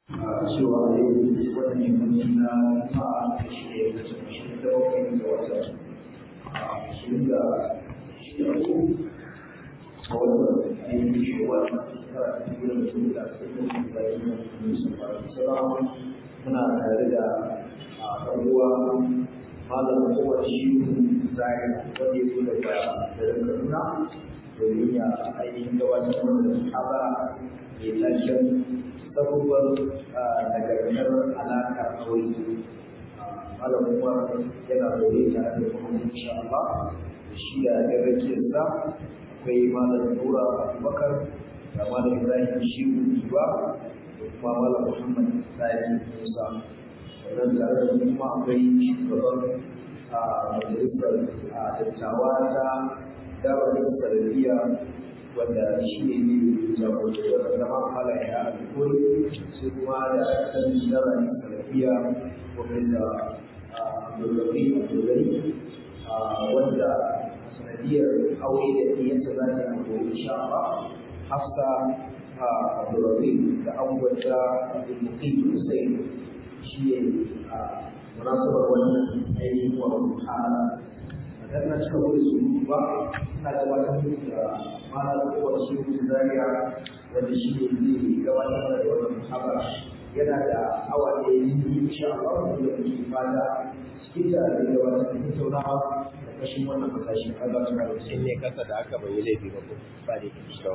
cewa yau wannan yammaci na juma'a da shi ne da ashirin da bakwai ga watan ashirin da shida ko a watan ainihin shawar shekara ta biyu da su da ashirin da bayan da su fara salamu muna tare da ɗan'uwa malam kowar shi zai wanda ya zo daga garin kaduna domin ya ainihin gabatar da muhabara mai tashin sabuwar nagartar alaƙar aure malam umar yana zaune tare da kuma insha Allah shi da ya rake sa akwai malam nura abubakar da malam ibrahim shehu iwa da kuma malam muhammad sani musa sannan tare da kuma akwai shugaban majalisar dattawa ta dawar sarariya wanda shi ne ne jagoranci wanda zama halaye a alkoli sai kuma da kan dara ne sarariya wanda dogari a dogari wanda sanadiyar aure da ɗiyansa za ta yi aure insha Allah hafsa a dogari da abubuwanta mutum sosai shi ne munasabar wannan ainihin wa hala dan na cika wani su ba ina gabatar da malar kowar shi zariya wanda shi ne zai gabatar da wannan muhabara yana da awa ɗaya yi insha Allah da muke fata cikin da zai gabatar da tattaunawa da kashin wannan matashi har za su kare in ne kasa da aka bai laifi ba ko ba da ke shi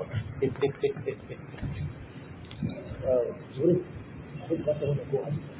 wurin abin da ka wani ko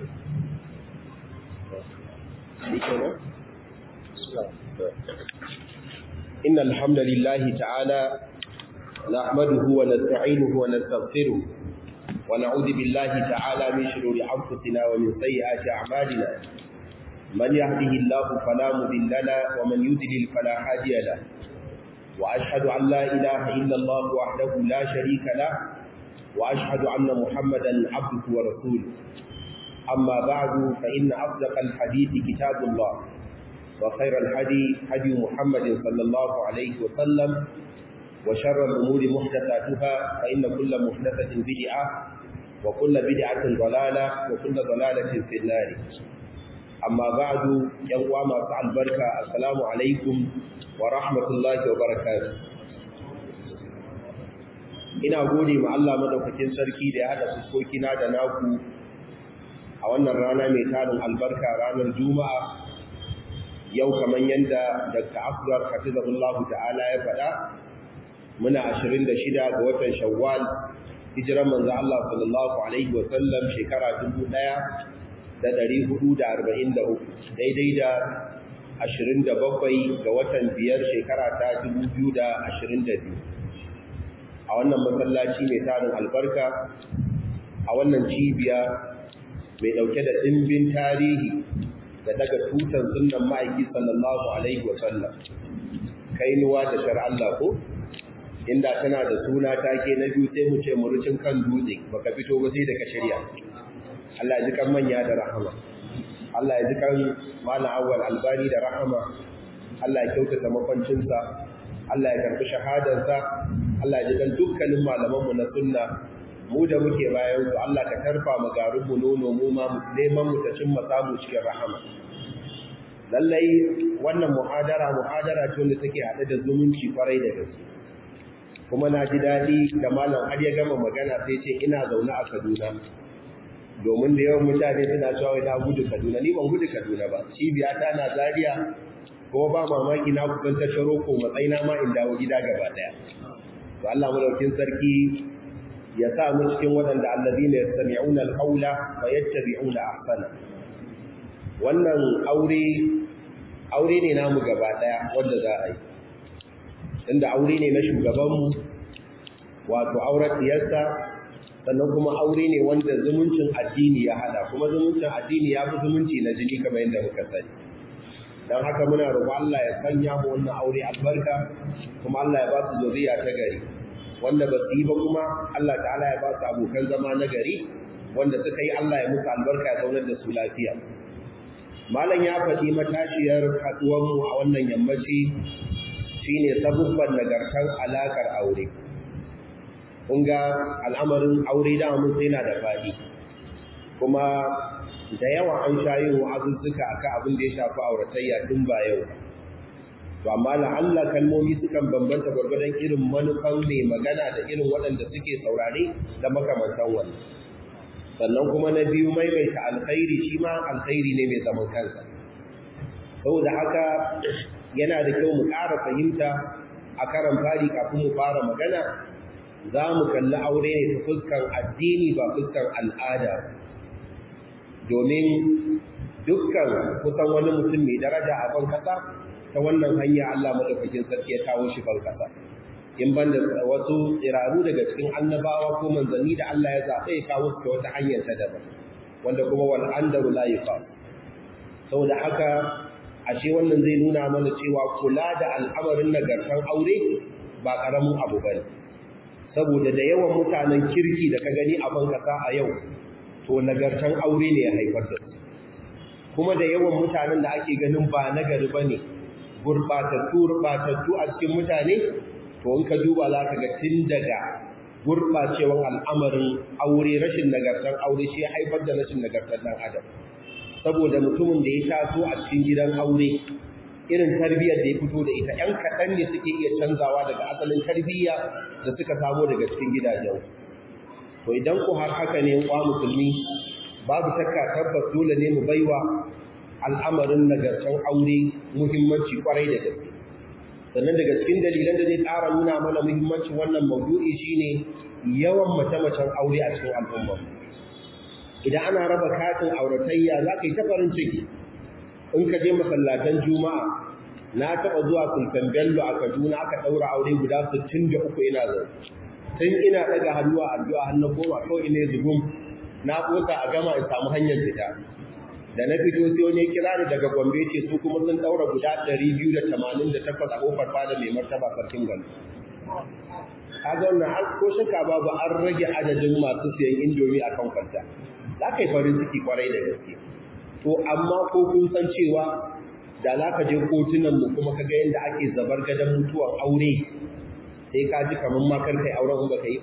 إن الحمد لله تعالى نحمده ونستعينه ونستغفره ونعوذ بالله تعالى من شرور أنفسنا ومن سيئات أعمالنا من يهده الله فلا مضل له ومن يضلل فلا هادي له وأشهد أن لا إله إلا الله وحده لا شريك له وأشهد أن محمدا عبده ورسوله أما بعد فإن أصدق الحديث كتاب الله وخير الهدي هدي محمد صلى الله عليه وسلم وشر الأمور محدثاتها فإن كل محدثة بدعة وكل بدعة ضلالة وكل ضلالة في النار أما بعد يوم فعل البركة السلام عليكم ورحمة الله وبركاته ina gode ma Allah madaukakin sarki da ya hada fuskokina da naku a wannan rana mai tarin albarka ranar juma'a yau kamar yadda Dr. Afdar Hafizahullahu ta'ala ya faɗa muna 26 ga watan Shawwal hijiran manzo Allah sallallahu alaihi wa sallam shekara 1443 daidai da 27 ga watan biyar shekara ta 2022 a wannan masallaci mai tarin albarka a wannan cibiya mai dauke da dimbin tarihi da daga tutan sunan ma'aiki sallallahu alaihi wasallam kainuwa da shar Allah ko inda tana da suna take na biyu sai mu ce murucin kan dutse baka fito ba sai daga shirya Allah ya ji kan manya da rahama Allah ya ji kan malam awwal albani da rahama Allah ya kyautata makwancinsa Allah ya karbi shahadarsa Allah ya ji kan dukkanin malamanmu na sunna mu da muke bayan su Allah ka tarfa mu garin mu nono mu ma neman mu ta cimma samu cikin rahama lallai wannan muhadara muhadara ce wanda take hade da zumunci kwarai da gaske kuma na ji daɗi da malam har ya gama magana sai ce ina zaune a Kaduna domin da yawan mutane suna cewa na gudu Kaduna ni ban gudu Kaduna ba cibiya ta na Zaria kuma ba mamaki na kusan ta ko matsayina ma in dawo gida gaba daya to Allah madaukin sarki ya sa mu cikin waɗanda allazina yastami'una al-qawla wa yattabi'una ahsana wannan aure aure ne namu gaba daya wanda za a yi inda aure ne na shugabanmu wato auren diyarsa sannan kuma aure ne wanda zumuncin addini ya hada kuma zumuncin addini ya fi zumunci na jini kamar yadda muka sani don haka muna roƙo Allah ya sanya mu wannan aure albarka kuma Allah ya ba su zuriya ta gari wanda ba su yi ba kuma Allah ta'ala ya ba su abokan zama na gari wanda suka yi Allah ya musu albarka ya zaunar da su lafiya malam ya faɗi matashiyar haɗuwanmu a wannan yammaci shine sabubban nagartar alakar aure kun ga al'amarin aure da mun sai na da faɗi kuma da yawa an sha yin wa'azuzzuka akan abin da ya shafi auratayya tun ba yau to amma la'alla kalmomi sukan bambanta gwargwadon irin manufan mai magana da irin waɗanda suke saurare da makamantan wannan sannan kuma na biyu maimaita alkhairi shi ma alkhairi ne mai zaman kansa saboda haka yana da kyau mu ƙara fahimta a karan fari kafin mu fara magana za mu kalli aure ne ta fuskan addini ba fuskan al'ada domin dukkan kusan wani mutum mai daraja a ban kasa ta wannan hanya Allah madaukakin sarki ya kawo shi ban kasa in ban da wasu tsiraru daga cikin annabawa ko manzanni da Allah ya zaɓe ya kawo su ta wata hanyar ta daban wanda kuma wal andaru la yuqam saboda haka ashe wannan zai nuna mana cewa kula da al'amarin nagartan aure ba karamin abu bane saboda da yawan mutanen kirki da ka gani a ban kasa a yau to nagartan aure ne ya haifar da su kuma da yawan mutanen da ake ganin ba nagari bane gurbatattu gurbatattu a cikin mutane to in ka duba za ka ga tun daga gurɓacewar al'amarin aure rashin nagartar aure shi haifar da rashin nagartar ɗan adam saboda mutumin da ya taso a cikin gidan aure irin tarbiyyar da ya fito da ita ‘yan kaɗan ne suke iya canzawa daga asalin tarbiyya da suka samo daga cikin gidajen to idan ku har haka ne kwa musulmi babu shakka tabbas dole ne mu baiwa al'amarin nagartar aure muhimmanci kwarai da gaske sannan daga cikin dalilan da zai ƙara nuna mana muhimmancin wannan maudu'i shine yawan mace-macen aure a cikin al'umma idan ana raba katin auratayya za ka yi ta farin ciki in ka je masallatan juma'a na taɓa zuwa sultan bello a kaduna aka ɗaura aure guda 63 ina zai tun ina ɗaga hannu a addu'a hannun goma kawai ne zubum na ƙosa a gama in samu hanyar fita da na fito sai wani kira ni daga Gombe ce su kuma sun daura guda 288 a kofar fada mai martaba sarkin Gombe. Kaga wannan har ko shaka babu an rage adadin masu siyan indomi a kan kwanta. Za ka yi farin ciki kwarai da gaske. To amma ko kun san cewa da za ka je kotunan mu kuma ka ga yadda ake zabar gadon mutuwar aure sai ka ji kamar ma kar kai auren in baka yi.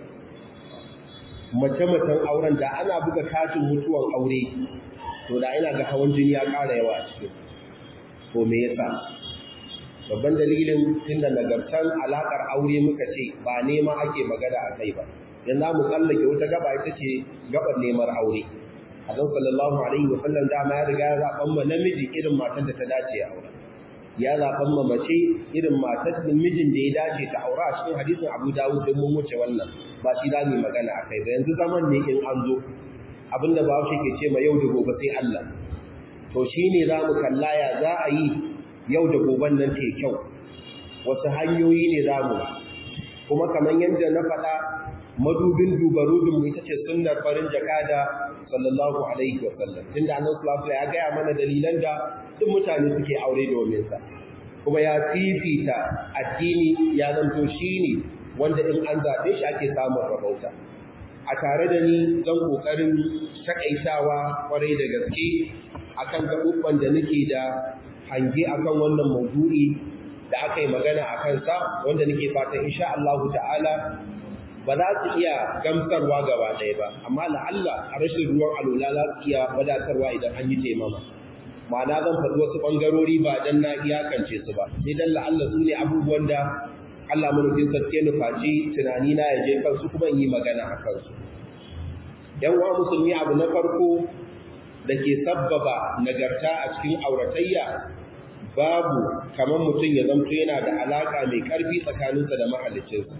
Mace-macen auren da ana buga katin mutuwar aure to da ina ga hawan jini ya ƙara yawa a cikin to me yasa babban dalilin tunda nagartan alakar aure muka ce ba nema ake magana a kai ba yanzu mu tsallake wata gaba ita ce gabar neman aure Azan sallallahu alaihi wa sallam dama ya riga ya zaɓan ma namiji irin matan da ta dace a aure ya zaɓan ma mace irin matar da mijin da ya dace ta aura a cikin hadisin Abu Dawud din mun wuce wannan ba shi za mu magana a kai ba yanzu zaman ne in an zo abinda ba shi ke ce ma yau da gobe sai Allah to shine za mu kalla ya za a yi yau da goben nan ta kyau wasu hanyoyi ne za mu kuma kamar yadda na faɗa madubin dubarudin mu ita ce sunnar farin jakada sallallahu alaihi wa sallam tunda annabi sallallahu ya gaya mana dalilan da duk mutane suke aure domin sa kuma ya fifita addini ya zanto shine wanda in an zaɓe shi ake samun rabauta a tare da ni zan kokarin takaitawa kwarai da gaske akan gaɓuɓɓan da nake da hange akan wannan maudu'i da aka yi magana a kansa wanda nake fatan insha Allah ta'ala ba za su iya gamsarwa gaba ɗaya ba amma la'alla a rashin ruwan alula za su iya wadatarwa idan an yi taimama ma'ana zan faɗi wasu ɓangarori ba dan na iyakance su ba sai dan la'alla su ne abubuwan da Allah mulkin sarki nufaci tunani na ya je kansu kuma yi magana a kansu yan uwa musulmi abu na farko da ke sabbaba nagarta a cikin auratayya babu kamar mutum ya zamto yana da alaka mai karfi tsakaninsa da mahaliccinsa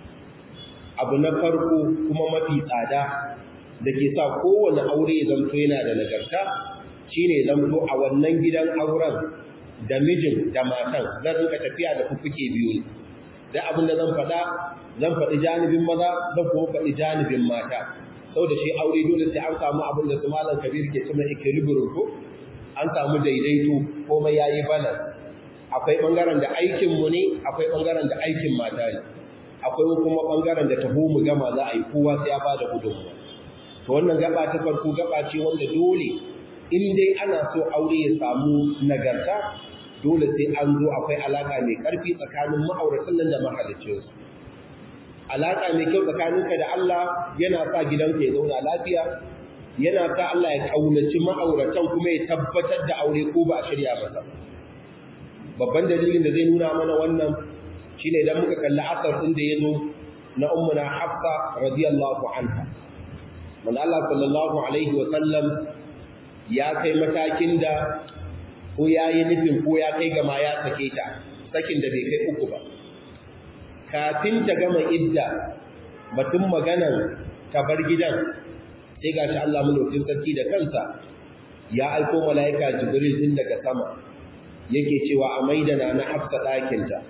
abu na farko kuma mafi tsada da ke sa kowane aure ya zamto yana da nagarta shine zamto a wannan gidan auren da mijin da matan zan rinka tafiya da fuffuke biyu ne da abin da zan faɗa zan faɗi janibin maza zan kuma faɗi janibin mata sau da shi aure dole sai an samu abin da su malam kabir ke cima equilibrium ko an samu daidaito komai ya yi balan akwai ɓangaren da aikinmu ne akwai ɓangaren da aikin mata ne akwai kuma ɓangaren da taho mu gama za a yi kowa sai ya ba da gudunmuwa to wannan gaba ta farko gaba ce wanda dole in dai ana so aure ya samu nagarta dole sai an zo akwai alaka mai ƙarfi tsakanin ma'auratan nan da mahaliccinsu alaka mai kyau tsakaninka da Allah yana sa gidanka ya zauna lafiya yana sa Allah ya kaunaci ma'auratan kuma ya tabbatar da aure ko ba a shirya masa babban dalilin da zai nuna mana wannan shine idan muka kalli asar din da yazo na ummuna Hafsa radiyallahu anha man Allah sallallahu alaihi wa sallam ya kai matakin da ko yayi nufin ko ya kai ga ma ya sake ta sakin da bai kai uku ba kafin ta gama idda batun maganan ta bar gidan sai gashi Allah mulkin sarki da kansa ya aiko malaika Jibril din daga sama yake cewa a maidana na hafsa ɗakinta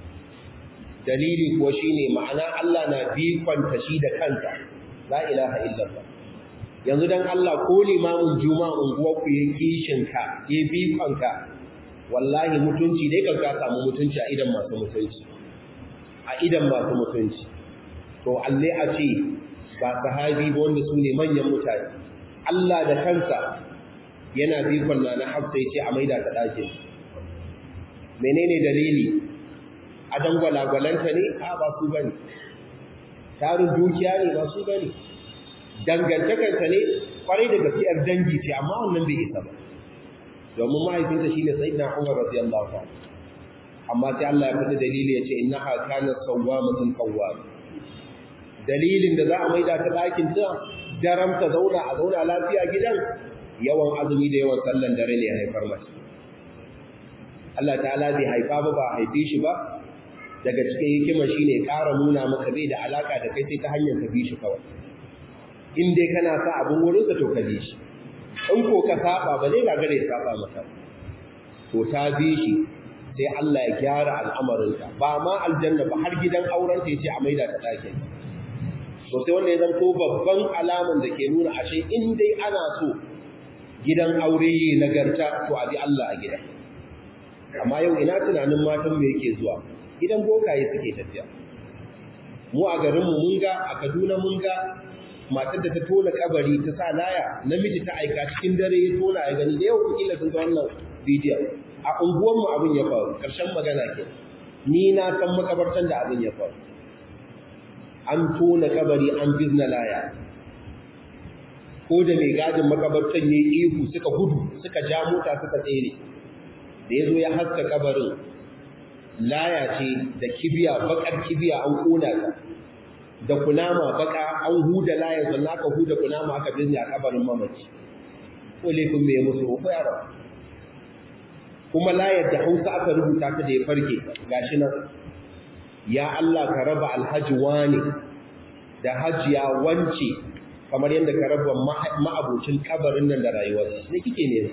dalili kuwa shine ma'ana Allah na bikonta shi da kansa la ilaha illallah yanzu dan Allah ko limamin juma'a unguwar ku yake kishin ka ya bikonka wallahi mutunci dai kan ka samu mutunci a idan masu mutunci a idan masu mutunci to alle a ce ba sahabi ba wanda su ne manyan mutane Allah da kansa yana bikon na na hafsa ya ce a maida ta ɗakin menene dalili a dangwalagwalanta ne a ba su bane tarin dukiya ne ba su bane dangantakarsa ne kwarai da gaskiyar dangi ce amma wannan bai isa ba domin mahaifinta shine sayyidina Umar radiyallahu anhu amma sai Allah ya fada dalili ya ce innaha kanat sawwamatun qawwam dalilin da za a maida ta ɗakin ta daram ta zauna a zauna lafiya gidan yawan azumi da yawan sallan dare ne ya haifar mata Allah ta'ala bai haifa ba ba haife shi ba daga cikin hikimar shine ƙara nuna maka bai da alaka da kai sai ta hanyar ka bi shi kawai in dai kana sa abin wurin sa to ka bi shi in ko ka saba ba zai gagare ya saba maka to ta bi shi sai Allah ya gyara al'amarinka ba ma aljanna ba har gidan auren ta yace a maida ta ɗakin to sai wanda ya zanto babban alaman da ke nuna ashe in dai ana so gidan aure yi nagarta to a bi Allah a gidan amma yau ina tunanin matan me yake zuwa gidan bokaye suke tafiya mu a garinmu mun ga a Kaduna mun ga matar da ta tona kabari ta sa laya namiji ta aika cikin dare ya tona ya gani da yau kila sun ga wannan bidiyon a unguwar mu abin ya faru karshen magana ke ni na san makabartan da abin ya faru an tona kabari an bizna laya ko da mai gadin makabartan ya ihu suka gudu suka ja mota suka tsere da ya zo ya haska kabarin laya ce da kibiya bakar kibiya an kona ta da kunama baka an huda layar sannan aka huda kunama aka binne a kabarin mamaci ko laifin mai musu ko yaro kuma layar da hausa aka rubuta ta da ya farke gashi nan ya Allah ka raba alhaji wani da hajiya wance kamar yadda ka raba ma'abocin kabarin nan da rayuwarsa ne kike ne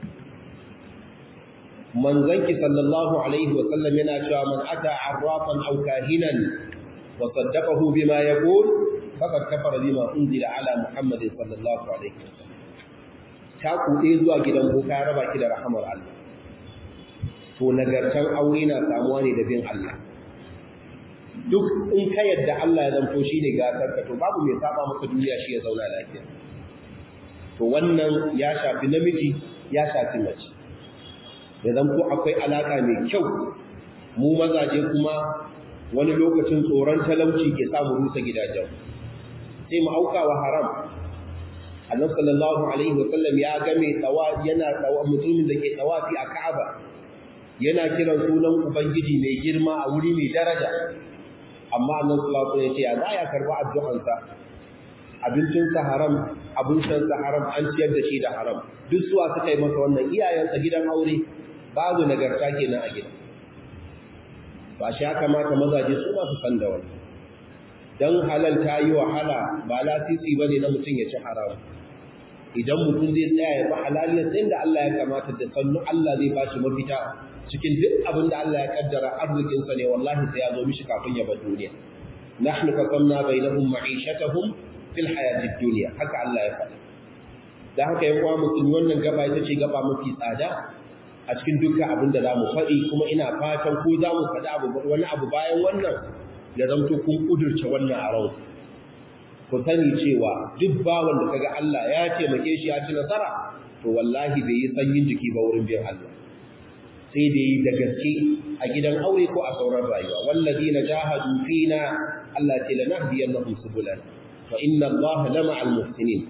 manzanki sallallahu alaihi wa sallam yana cewa man ata arrafan aw kahinan wa saddaqahu bima yaqul faqad kafara bima unzila ala muhammadin sallallahu alaihi wa sallam ta kuɗe zuwa gidan boka ya raba ki da rahamar Allah to nagartan aure na samuwa ne da bin Allah duk in ka yadda Allah ya zanto shine gasar ka to babu mai saba maka duniya shi ya zauna lafiya to wannan ya shafi namiji ya shafi mace ya zanto akwai alaka mai kyau mu mazaje kuma wani lokacin tsoron talauci ke samu rusa gidajen sai mu auka wa haram annabi sallallahu alaihi wa sallam ya ga mai tsawa yana tsawa mutumin da ke tsawafi a Ka'aba yana kiran sunan ubangiji mai girma a wuri mai daraja amma annabi sallallahu alaihi wa sallam ya ce ya za ya karba addu'ansa abincinsa haram abin shansa haram an ciyar da shi da haram duk suwa suka yi masa wannan iyayensa gidan aure babu nagarta kenan a gida ba shi ya kamata mazaje su masu san da wani dan halal ta yi wahala ba lasisi ba ne na mutum ya ci haram idan mutum zai tsaya ya fi halaliyar sai da Allah ya kamata da sannu Allah zai bashi mafita cikin duk abin da Allah ya kaddara arzikinsa ne wallahi sai ya zo mishi kafin ya bar duniya nahnu qasamna bainahum ma'ishatahum fil hayatid dunya haka Allah ya faɗa dan haka yan uwa musulmi wannan gaba ita ce gaba mafi tsada a cikin dukkan abin da zamu faɗi kuma ina fatan ko zamu faɗi abu wani abu bayan wannan ya zanto kun kudurce wannan a rau ku sani cewa duk bawan da kaga Allah ya taimake shi ya ci nasara to wallahi bai yi sanyin jiki ba wurin biyan Allah sai da yi da gaske a gidan aure ko a sauran rayuwa wallazina jahadu fina Allah ce lanahdiyannahum subulana wa inna Allah lama'al muhsinin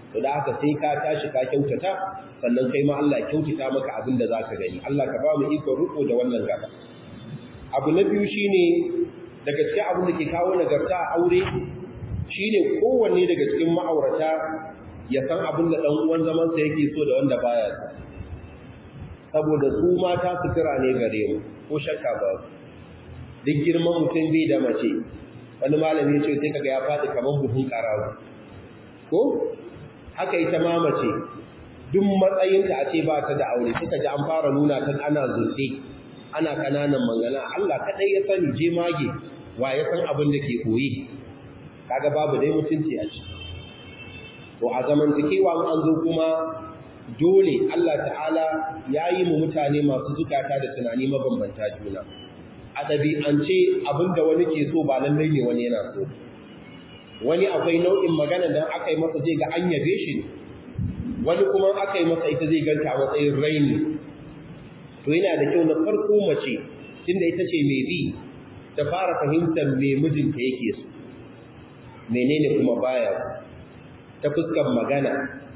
to da haka sai ka tashi ka kyautata sannan kai ma Allah kyautata maka abin da zaka gani Allah ka ba mu iko riko da wannan gaba abu na biyu shine daga cikin abin da ke kawo nagarta a aure shine kowanne daga cikin ma'aurata ya san abin da dan uwan zaman sa yake so da wanda baya so saboda su mata sutura ne gare mu ko shakka ba duk girman mutum bai da mace wani malami ya ce sai kaga ya faɗi kamar buhun karawa ko haka ita ma mace duk matsayinta a ce ba ta da aure suka ji an fara nuna ta ana zurfe ana kananan mangana Allah kadai ya sani je mage wa ya san abin da ke koyi kaga babu dai mutunci a ciki to a zamantakewa an zo kuma dole Allah ta'ala ya yi mu mutane masu zukata da tunani mabambanta juna a ɗabi'ance abinda wani ke so ba lallai ne wani yana so wani akwai nau'in magana da aka yi masa zai ga an yabe shi ne wani kuma aka yi masa ita zai ganta a matsayin raini to yana da kyau na farko mace tunda ita ce mai bi ta fara fahimtar me mijinta yake so menene kuma baya ta fuskar magana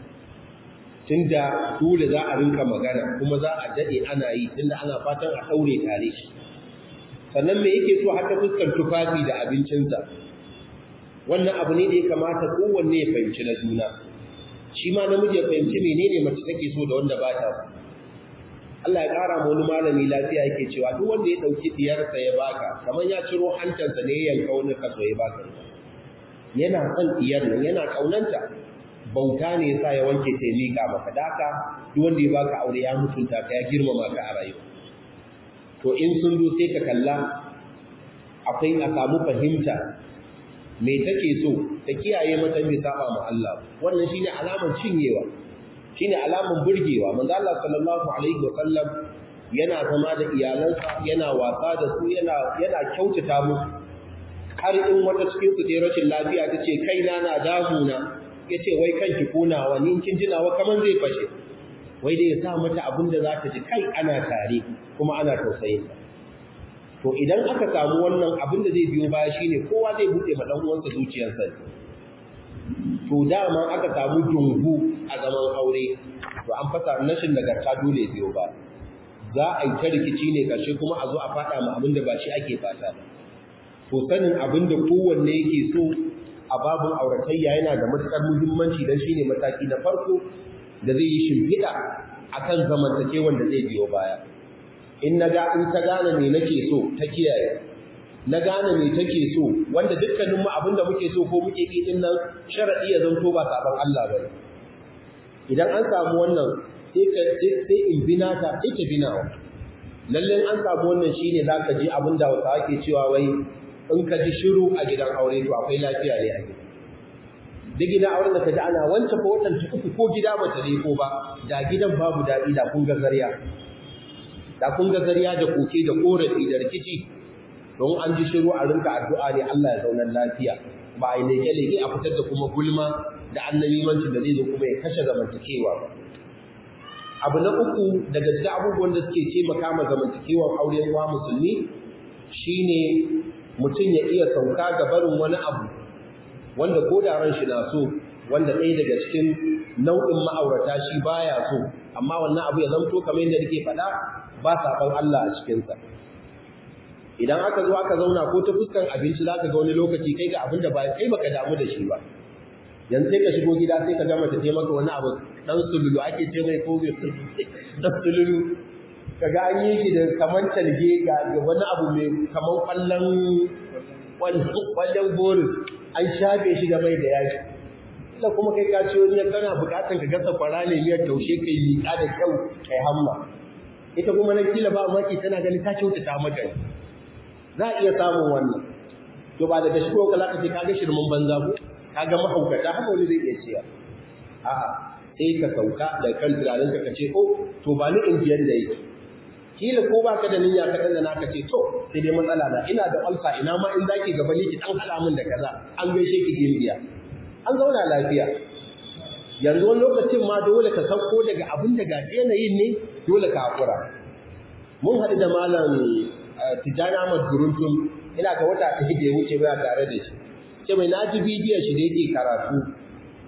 tunda dole za a rinka magana kuma za a dade ana yi tunda ana fatan a daure tare shi sannan me yake so har ta fuskar tufafi da abincinsa wannan abu ne da ya kamata kowanne ya fahimci na juna shi ma namiji ya fahimci menene mace take so da wanda ba ta so Allah ya ƙara mu wani malami lafiya yake cewa duk wanda ya ɗauki diyarsa ya baka kamar ya ciro hantarsa ne ya yanka wani kaso ya baka yana son diyar nan yana ƙaunanta bauta ne yasa ya wanke ta miƙa maka daka duk wanda ya baka aure ya mutunta ka ya girmama ka a rayuwa to in sun zo sai ka kalla akwai a samu fahimta me take so ta kiyaye mata bai saba ma Allah wannan shine alamar cinyewa shine alamun burgewa manzo Allah sallallahu alaihi wasallam yana zama da iyalansa yana wasa da su yana yana kyautata musu har in wata cikin su ta rashin lafiya tace kaina na damuna yace wai kanki konawa ni kin jinawa kaman zai fashe wai dai ya sa mata abin da za ta ji kai ana tare kuma ana tausayin ta to idan aka samu wannan abin da zai biyo baya shine kowa zai bude ma dan uwansa zuciyarsa to dama aka samu dungu a zaman aure to an fasa nashin nagarta dole biyo ba za a yi ta rikici ne karshe kuma a zo a fada ma abin da ba shi ake fata ba to sanin abin da kowanne yake so a babin auratayya yana da matukar muhimmanci dan shine mataki na farko da zai yi shimfiɗa akan zamantakewan da zai biyo baya in na ga in ta gane me nake so ta kiyaye na gane me take so wanda dukkanin mu abinda muke so ko muke yi din nan sharadi ya zanto ba saban Allah bane idan an samu wannan sai ka sai in bina ta sai ka bina wa lalle an samu wannan shine zaka ji abinda wata ake cewa wai in ka ji shiru a gidan aure to akwai lafiya ne a gidan duk gidan auren da ka ji ana wancan ko watan uku ko gida bata dai ko ba da gidan babu daɗi da kun ga zariya da kun ga zariya da koke da korafi da rikici don an ji shiru a rinka addu'a ne Allah ya zaunar lafiya ba a yi leke-leke a fitar da kuma gulma da annabimanci da zai zo kuma ya kashe zamantakewa ba abu na uku daga cikin abubuwan da suke taimaka ma zamantakewar auren wa musulmi shine mutum ya iya sauka ga barin wani abu wanda ko da ran shi na so wanda ɗaya daga cikin nau'in ma'aurata shi baya so amma wannan abu ya zamto kamar yadda nake faɗa ba saɓon Allah a cikinsa idan aka zo aka zauna ko ta fuskan abinci za ka ga wani lokaci kai ga abin da ba kai baka damu da shi ba yanzu sai ka shigo gida sai ka gama ta ce maka wani abu dan sululu ake ce mai ko dan sululu kaga an yi shi da kaman talge ga wani abu mai kaman kwallon kwallon boris an shafe shi da mai da yaji illa kuma kai ka ci wani kana bukatan ka gasa kwara ne miyar taushe kai liƙa da kyau kai hamma ita kuma na kila ba maki tana gani ta kyautata maka za a iya samun wannan to ba daga shigo ka zaka ce ka ga shirmin banza ko ka ga mahaukata haka wani zai iya cewa a'a sai ka sauka da kan tunanin ka ce oh to ba ni injiyar da yake kila ko baka da niyya ka dan naka ce to sai dai matsala na ina da alfa ina ma in zaki gaba ni ki dan hada min da kaza an gaishe ki gimbiya an zauna lafiya yanzu wani lokacin ma dole ka sauko daga abin da gaji yanayin ne dole ka hakura mun haɗu da malam tijjani ahmad guruntun ina ga wata ɗaya da ya wuce baya tare da shi ce mai naji bidiyon shi da yake karatu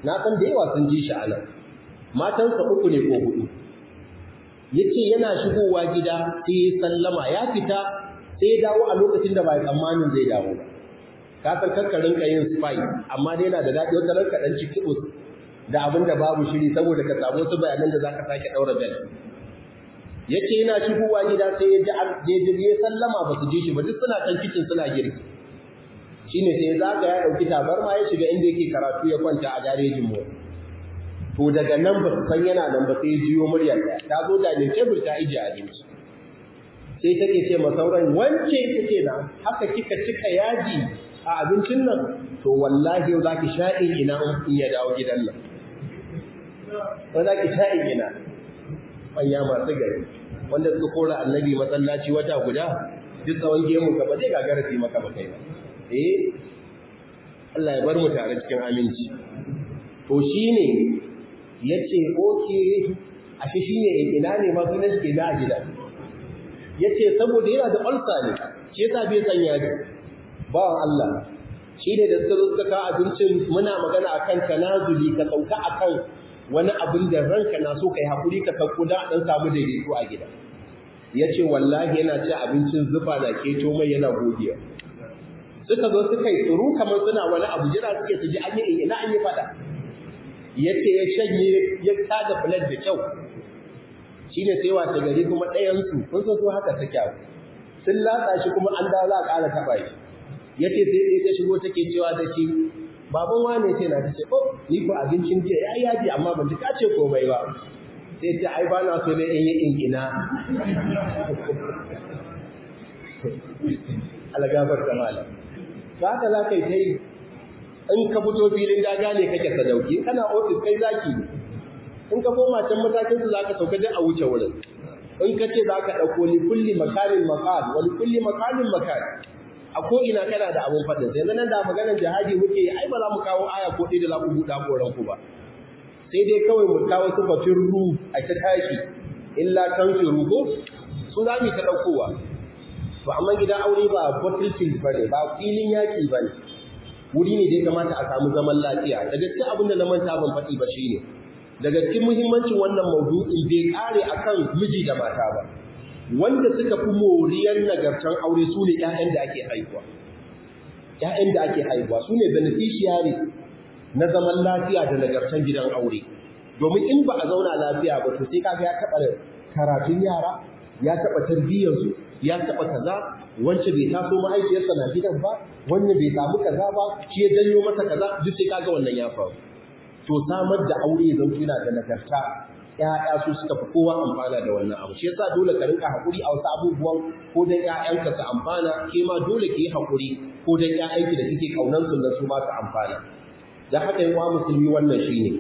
na san da yawa sun ji shi a nan matansa uku ne ko hudu ya ce yana shigowa gida sai ya sallama ya fita sai ya dawo a lokacin da ba tsammanin zai dawo ba ka san kakkarin ka yin spy amma dai yana da daɗi wata ranka ɗan ciki da abin da babu shiri saboda ka samu wasu bayanan da za ka sake ɗaura bel ya ce yana shigowa gida sai ya ji ya sallama ba su ji shi ba duk suna kan kicin suna girki shi ne sai ya zaga ya ɗauki tabarma ya shiga inda yake karatu ya kwanta a garejin mota to daga nan ba su san yana nan ba sai ya jiyo muryar ɗaya ta zo da ne tebur ta ije abinci sai take ce ma sauran wance ta ce na haka kika cika yaji a abincin nan to wallahi yau za ki sha'in ina in ya dawo gidan nan ba za ki sha'in ina manya masu gari wanda suka kora annabi masallaci wata guda duk tsawon gemun ka ba zai gagara su maka ba kai ba eh Allah ya bar mu tare cikin aminci to shine yace oke ashe shine ina ne ma sunan shi na a gida yace saboda yana da ulcer ne shi yasa bai san yaji bawan Allah shine da suka zo suka kawo abincin muna magana akan tanazuli ka sauka akan wani abin da ranka na so kai hakuri ka sauko da dan samu daidaito a gida yace wallahi yana ci abincin zufa na keto mai yana godiya suka zo suka yi tsuru kamar suna wani abu jira suke su ji an yi ina an yi fada yace ya shanye ya tada filar da kyau shine sai wata gari kuma ɗayan su kun san su haka ta kyau sun latsa shi kuma an dawo za a ƙara taɓa shi yace sai dai ta shigo take cewa da shi baban wane ce na tace oh ni ko abincin ce ya yaji amma ban ji kace komai ba sai ta ai ba na so ne in yi inkina algabar da malam ba haka za ka yi ta yi in ka fito filin daga ne kake sadauki kana ofis kai zaki ne in ka koma can matakin su zaka sauka duk a wuce wurin in ka ce za ka ɗauko li kulli makarin makal wani kulli makalin makal a ko ina kana da abun faɗin sai nan da maganar jihadi muke yi ai ba za mu kawo aya ko ɗaya da za ku buɗa koran ku ba sai dai kawai mu kawo sifafin ru a ta tashi illa kan firu ko su za mu ta ɗaukowa to amma gidan aure ba battlefield ba ne ba filin yaƙi ba ne wuri ne da ya kamata a samu zaman lafiya daga cikin abin da na manta ban faɗi ba shine daga cikin muhimmancin wannan maudu'in bai kare akan miji da mata ba wanda suka fi moriyar nagartan aure su ne ƴaƴan da ake haihuwa ƴaƴan da ake haihuwa su ne beneficiaries na zaman lafiya da nagartan gidan aure domin in ba a zauna lafiya ba to sai kaga ya taɓa karatun yara ya taɓa tarbiyyarsu ya taɓa kaza wance bai taso mahaifiyarsa na gidan ba wannan bai samu kaza ba shi ya janyo masa kaza duk sai kaga wannan ya faru to samar da aure zan tuna da nagarta ƴaƴa su suka fi kowa amfana da wannan abu shi yasa dole ka rinka hakuri a wasu abubuwan ko dan ƴaƴanka su amfana ke ma dole ki yi hakuri ko dan ƴaƴanki da kike kaunan su su ma su amfana da haka yawa musulmi wannan shine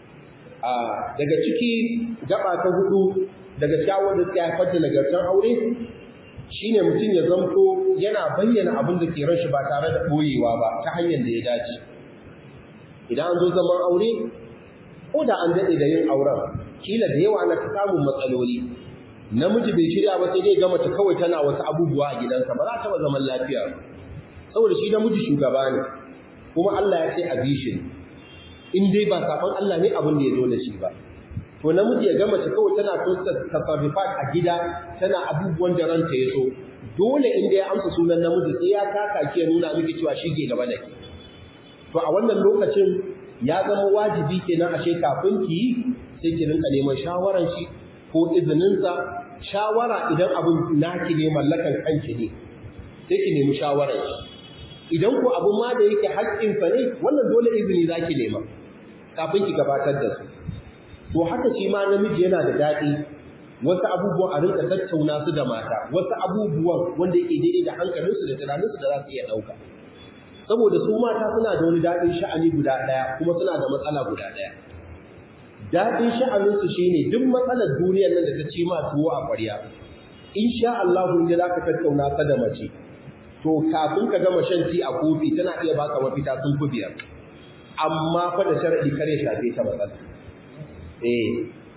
a daga ciki gaba ta hudu daga shawar da suka haifar da nagartar aure shine mutum ya zanto yana bayyana abin da ke ranshi ba tare da boyewa ba ta hanyar da ya dace idan an zo zaman aure ko da an daɗe da yin auren kila da yawa na samun matsaloli namiji bai shirya ba sai dai ga mace kawai tana wasu abubuwa a gidansa ba za ta zaman lafiya saboda shi namiji shugaba ne kuma Allah ya ce a bishin in dai ba safan Allah ne abin da ya zo da shi ba to namiji ya ga mace kawai tana so tasarrufat a gida tana abubuwan da ranta ya so dole inda ya amsa sunan namiji sai ya taka ki ya nuna miki cewa shi ke gaba da ke to a wannan lokacin ya zama wajibi kenan ashe kafin ki yi sai ki rinka neman shawaran shi ko izininsa shawara idan abin naki ne mallakan kanki ne sai ki nemi shawaran shi idan ko abin ma da yake haƙƙinsa ne wannan dole izini za ki nema kafin ki gabatar da su to haka shi ma namiji yana da daɗi wasu abubuwan a rinka tattauna su da mata wasu abubuwan wanda yake daidai da hankalinsu da tunaninsu da za su iya ɗauka saboda su mata suna da wani daɗin sha'ani guda ɗaya kuma suna da matsala guda ɗaya daɗin sha'aninsu shine duk matsalar duniyar nan da ta ci ma tuwo a ƙwarya insha Allah inda za ka tattauna ka da mace to kafin ka gama shan ti a kofi tana iya baka mafita sun fi biyar amma fa da sharadi kare shafe ta matsala eh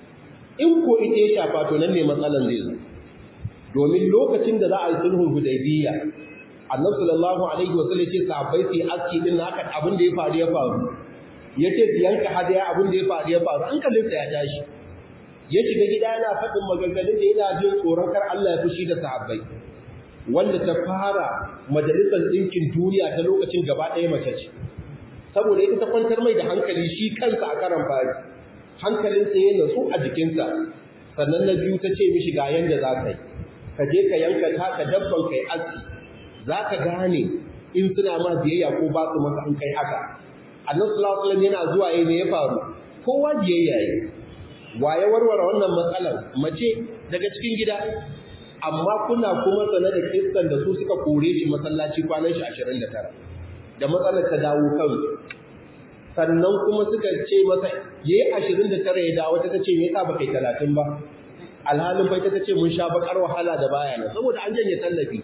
in ko ita ya shafa to nan ne matsalan zai zo domin lokacin da za a yi sulhul hudaybiyya annabi sallallahu alaihi wa sallam ce sahabbai su aski din haka abin da ya faru ya faru ya ce su yanka hadaya abin da ya faru ya faru hankalinsa ya tashi ya shiga gida yana faɗin maganganun da yana jin tsoron kar Allah ya fushi da sahabbai wanda ta fara majalisar ɗinkin duniya ta lokacin gaba ɗaya mace ce saboda ita ta kwantar mai da hankali shi kansa a karan fari hankalinsa ya natsu a jikinsa sannan na biyu ta ce mishi ga yanda za ka yi ka je ka yanka taka dabban kai aski za ka gane in suna ma biyayya ko ba su maka in kai haka annabi sallallahu alaihi wasallam yana zuwa yayin ne ya faru kowa biyayya yi waye warware wannan matsalar mace daga cikin gida amma kuna kuma sane da kissan da su suka kore shi masallaci kwanan shi 29 da matsalar ta dawo kan sannan kuma suka ce masa yayi 29 ya dawo ta ce me yasa baka yi 30 ba alhalin bai ta ce mun sha bakar wahala da baya nan saboda an janye tallafi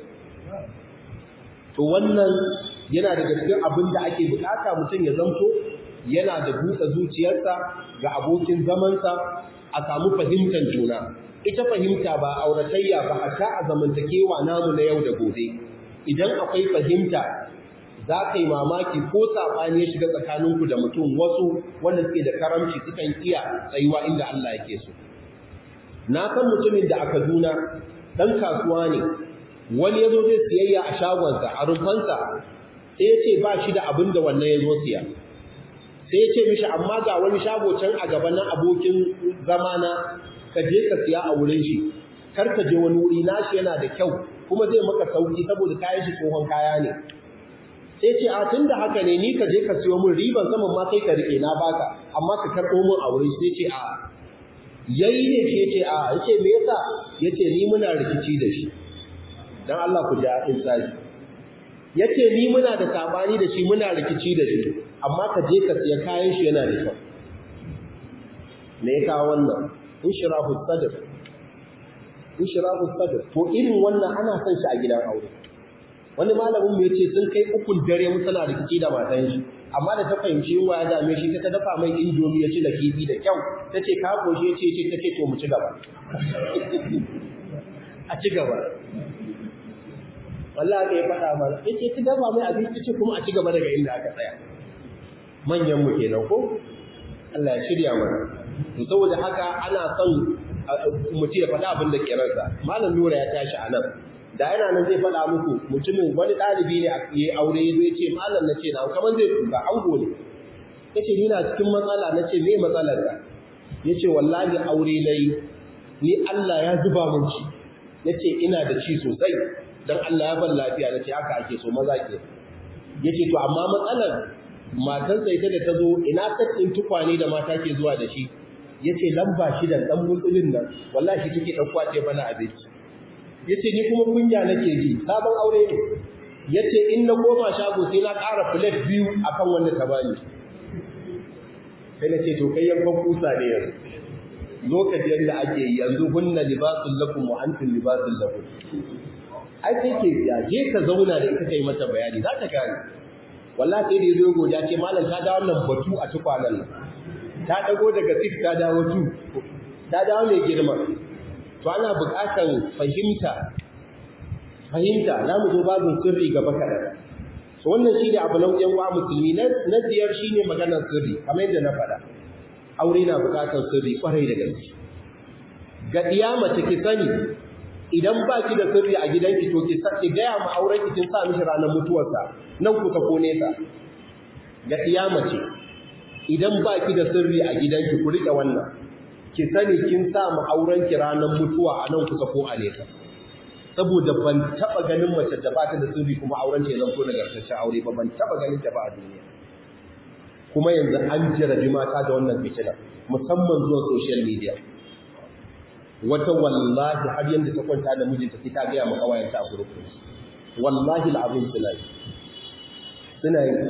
to wannan yana daga cikin abin da ake bukata mutum ya zanto yana da buɗe zuciyarsa ga abokin zamansa a samu fahimtar juna ita fahimta ba auratayya ba hatta a zamantakewa namu na yau da gobe idan akwai fahimta za ka yi mamaki ko saɓani ya shiga tsakaninku da mutum wasu wanda suke da karamci sukan iya tsayuwa inda Allah yake so na san mutumin da a Kaduna ɗan kasuwa ne wani ya zo zai siyayya a shagonsa a rumfansa sai ya ce ba shi da abin da wannan ya zo siya sai ya ce mishi amma ga wani shago can a gaba na abokin zamana ka je ka siya a wurin shi kar ka je wani wuri nashi yana da kyau kuma zai maka sauki saboda kayan shi tsohon kaya ne sai ce a tun da haka ne ni ka je ka siyo min riban saman ma kai ka rike na baka amma ka karɓo min a wurin sai ce a yayi ne shi ce a yace me yasa yace ni muna rikici da shi dan Allah ku ja insani yace ni muna da sabani da shi muna rikici da shi amma ka je ka siya kayan shi yana da kyau me ya kawo wannan inshirahu sadr inshirahu sadr to irin wannan ana son shi a gidan aure wani malamin mu yace sun kai ukun dare mu tana rikici da matan shi amma da ta fahimci yunwa ya dame shi ta dafa mai indomi ya ci da kifi da kyau tace ka goshi yace ce tace to mu ci gaba a ci gaba wallahi ka yi faɗa mana yace ki dafa mai abinci ce kuma a ci gaba daga inda aka tsaya manyan mu kenan ko Allah ya shirya mana to saboda haka ana son mutum ya faɗa abin da ke ransa malam nura ya tashi a nan da yana nan zai faɗa muku mutumin wani ɗalibi ne a yi aure ya zo ya ce malam na ce na kamar zai tuka ango ne ya ce ni na cikin matsala na ce me matsalar ka ya ce wallahi aure na yi ni Allah ya zuba mun ci ya ce ina da ci sosai don Allah ya ban lafiya na ce haka ake so maza ke ya ce to amma matsalar matansa ita da ta zo ina ɗin tukwane da mata ke zuwa da shi ya ce lamba shi da ɗan mutsulin nan wallahi shi take ɗauka ce bana abinci ya ce ni kuma kunya nake ji sabon aure ne ya ce in na koma shago sai na ƙara filet biyu a kan wanda ta bani sai na ce to kai yankan kusa ne yanzu lokacin yadda ake yanzu hunna libasun lakum wa antum libasun lakum ai sai ke ya je ka zauna da ita kai mata bayani za ta gane wallahi sai da yazo godiya ce malam ta dawo wannan batu a tukwanan nan ta dago daga six ta dawo two ta dawo mai girma to ana buƙatar fahimta fahimta za mu zo babin sirri gaba kaɗan so wannan shi ne abu na yan wa musulmi na biyar shi ne maganar sirri kamar yadda na faɗa aure na buƙatar sirri ƙwarai da gaske ga ɗiya mace ki sani idan ba ki da sirri a gidanki to ki ki gaya ma auren ki kin sa mishi ranar mutuwarsa nan kusa ko nesa ga ɗiya mace idan ba ki da sirri a gidanki ku riƙe wannan ki sani kin sa mu auren ki ranar mutuwa a nan kusa ko a nesa saboda ban taba ganin mace da ba ta da sirri kuma auren ta ya zanto nagartaccen aure ba ban taba ganin ta ba a duniya kuma yanzu an jarabi mata da wannan fitina musamman zuwa social media wata wallahi har yanda ta kwanta da mijinta sai ta gaya ma kawayenta a group wallahi al'azim suna yi suna yi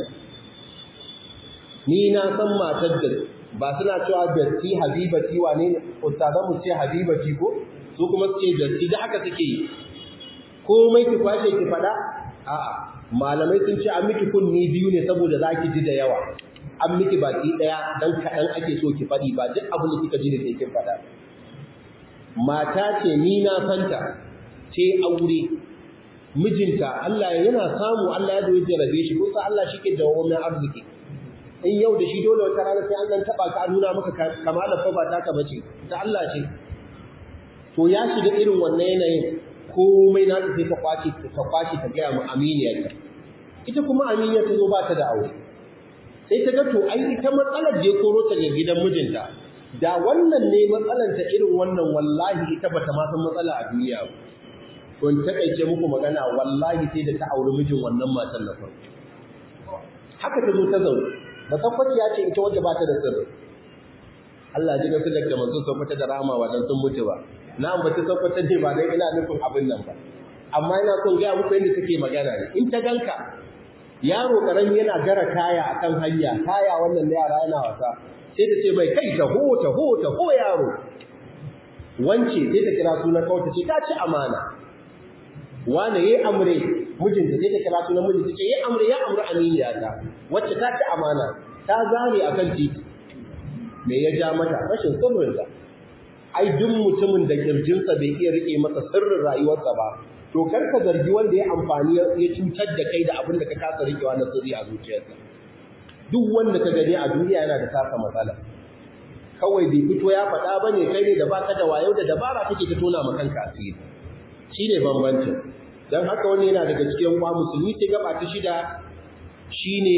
ni na san matar da ba suna cewa datti habibati wane ne ustazan mu ce habibati ko su kuma su ce datti da haka suke yi komai ki kwashe ki fada a'a malamai sun ce an miki kunni biyu ne saboda zaki ji da yawa an miki baki daya dan kadan ake so ki fadi ba duk abin da kika ji da kin fada mata ce ni na santa ce aure mijinta Allah yana samu Allah ya doye jarabe shi kusa Allah shike da wannan arziki in yau da shi dole wata rana sai an nan taba ka nuna maka kamala fa ba taka bace ta Allah ce to ya shiga irin wannan yanayin komai na sai ta kwace ta kwace ta ga mu aminiyar ita kuma aminiyar ta zo ba ta da aure sai ta ga to ai ita matsalar je koro ta ga gidan mijinta da wannan ne matsalar ta irin wannan wallahi ita bata ma san matsala a duniya ba to in takaice muku magana wallahi sai da ta auri mijin wannan matan na farko haka ta zo ta zaune ba tabbaci ya ce ita wadda ba ta da sirri Allah ji ga sadaka manzo sun fita da rama wa dan sun mutu ba na ambaci tabbata ne ba dai ina nufin abin nan ba amma ina son ga muku yadda take magana ne in ta ganka yaro karami yana gara kaya akan hanya kaya wannan da yara yana wasa sai ta ce mai kai taho taho taho yaro wance sai ta kira sunan kawai ta ce ta ci amana wane yayi amre mijinta sai ta kira sunan mijinta ce yayi amre ya amre aminiya ta wacce ta ci amana ta zame akan titi me ya ja mata rashin sirrinsa ai duk mutumin da kirjinsa bai iya rike masa sirrin rayuwarsa ba to kar ka zargi wanda ya amfani ya cutar da kai da abin da ka kasa rikewa na sirri a zuciyarsa duk wanda ka gani a duniya yana da tasa matsala kawai bai fito ya faɗa ba ne kai ne da baka da wayo da dabara kake ka tona ma kanka asiri shi ne bambancin don haka wani yana daga cikin kwa musulmi sai gaba ta shida shine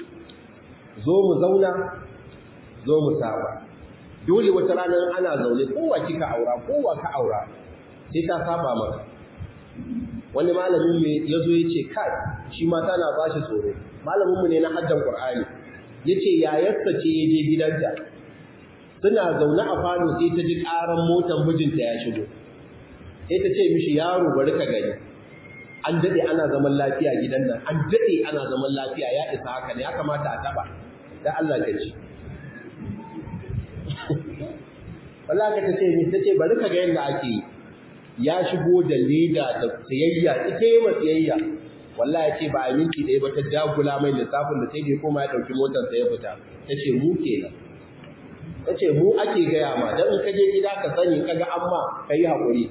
zo mu zauna zo mu saba dole wata ranar ana zaune kowa kika aura kowa ka aura sai ta saba maka wani malamin mai ya zo ya ce kai shi mata na ba shi tsoro malaminmu ne na haddan ƙur'ani ya ce yayarsa ce ya je gidanta suna zaune a falo sai ta ji ƙaran motar mijinta ya shigo sai ta ce mishi yaro bari ka gani an daɗe ana zaman lafiya gidan nan an daɗe ana zaman lafiya ya isa haka ne ya kamata a taɓa da Allah ka ci wallahi ka ce mi tace bari ka ga yanda ake yi ya shigo da leda da tsayayya ita yi ma tsayayya wallahi ya ce ba a minti ɗaya ba ta dagula mai lissafin da sai da ya koma ya ɗauki motar sa ya fita ta ce mu kenan ta ce mu ake gaya ma don in ka je gida ka sani ka ga amma ka yi haƙuri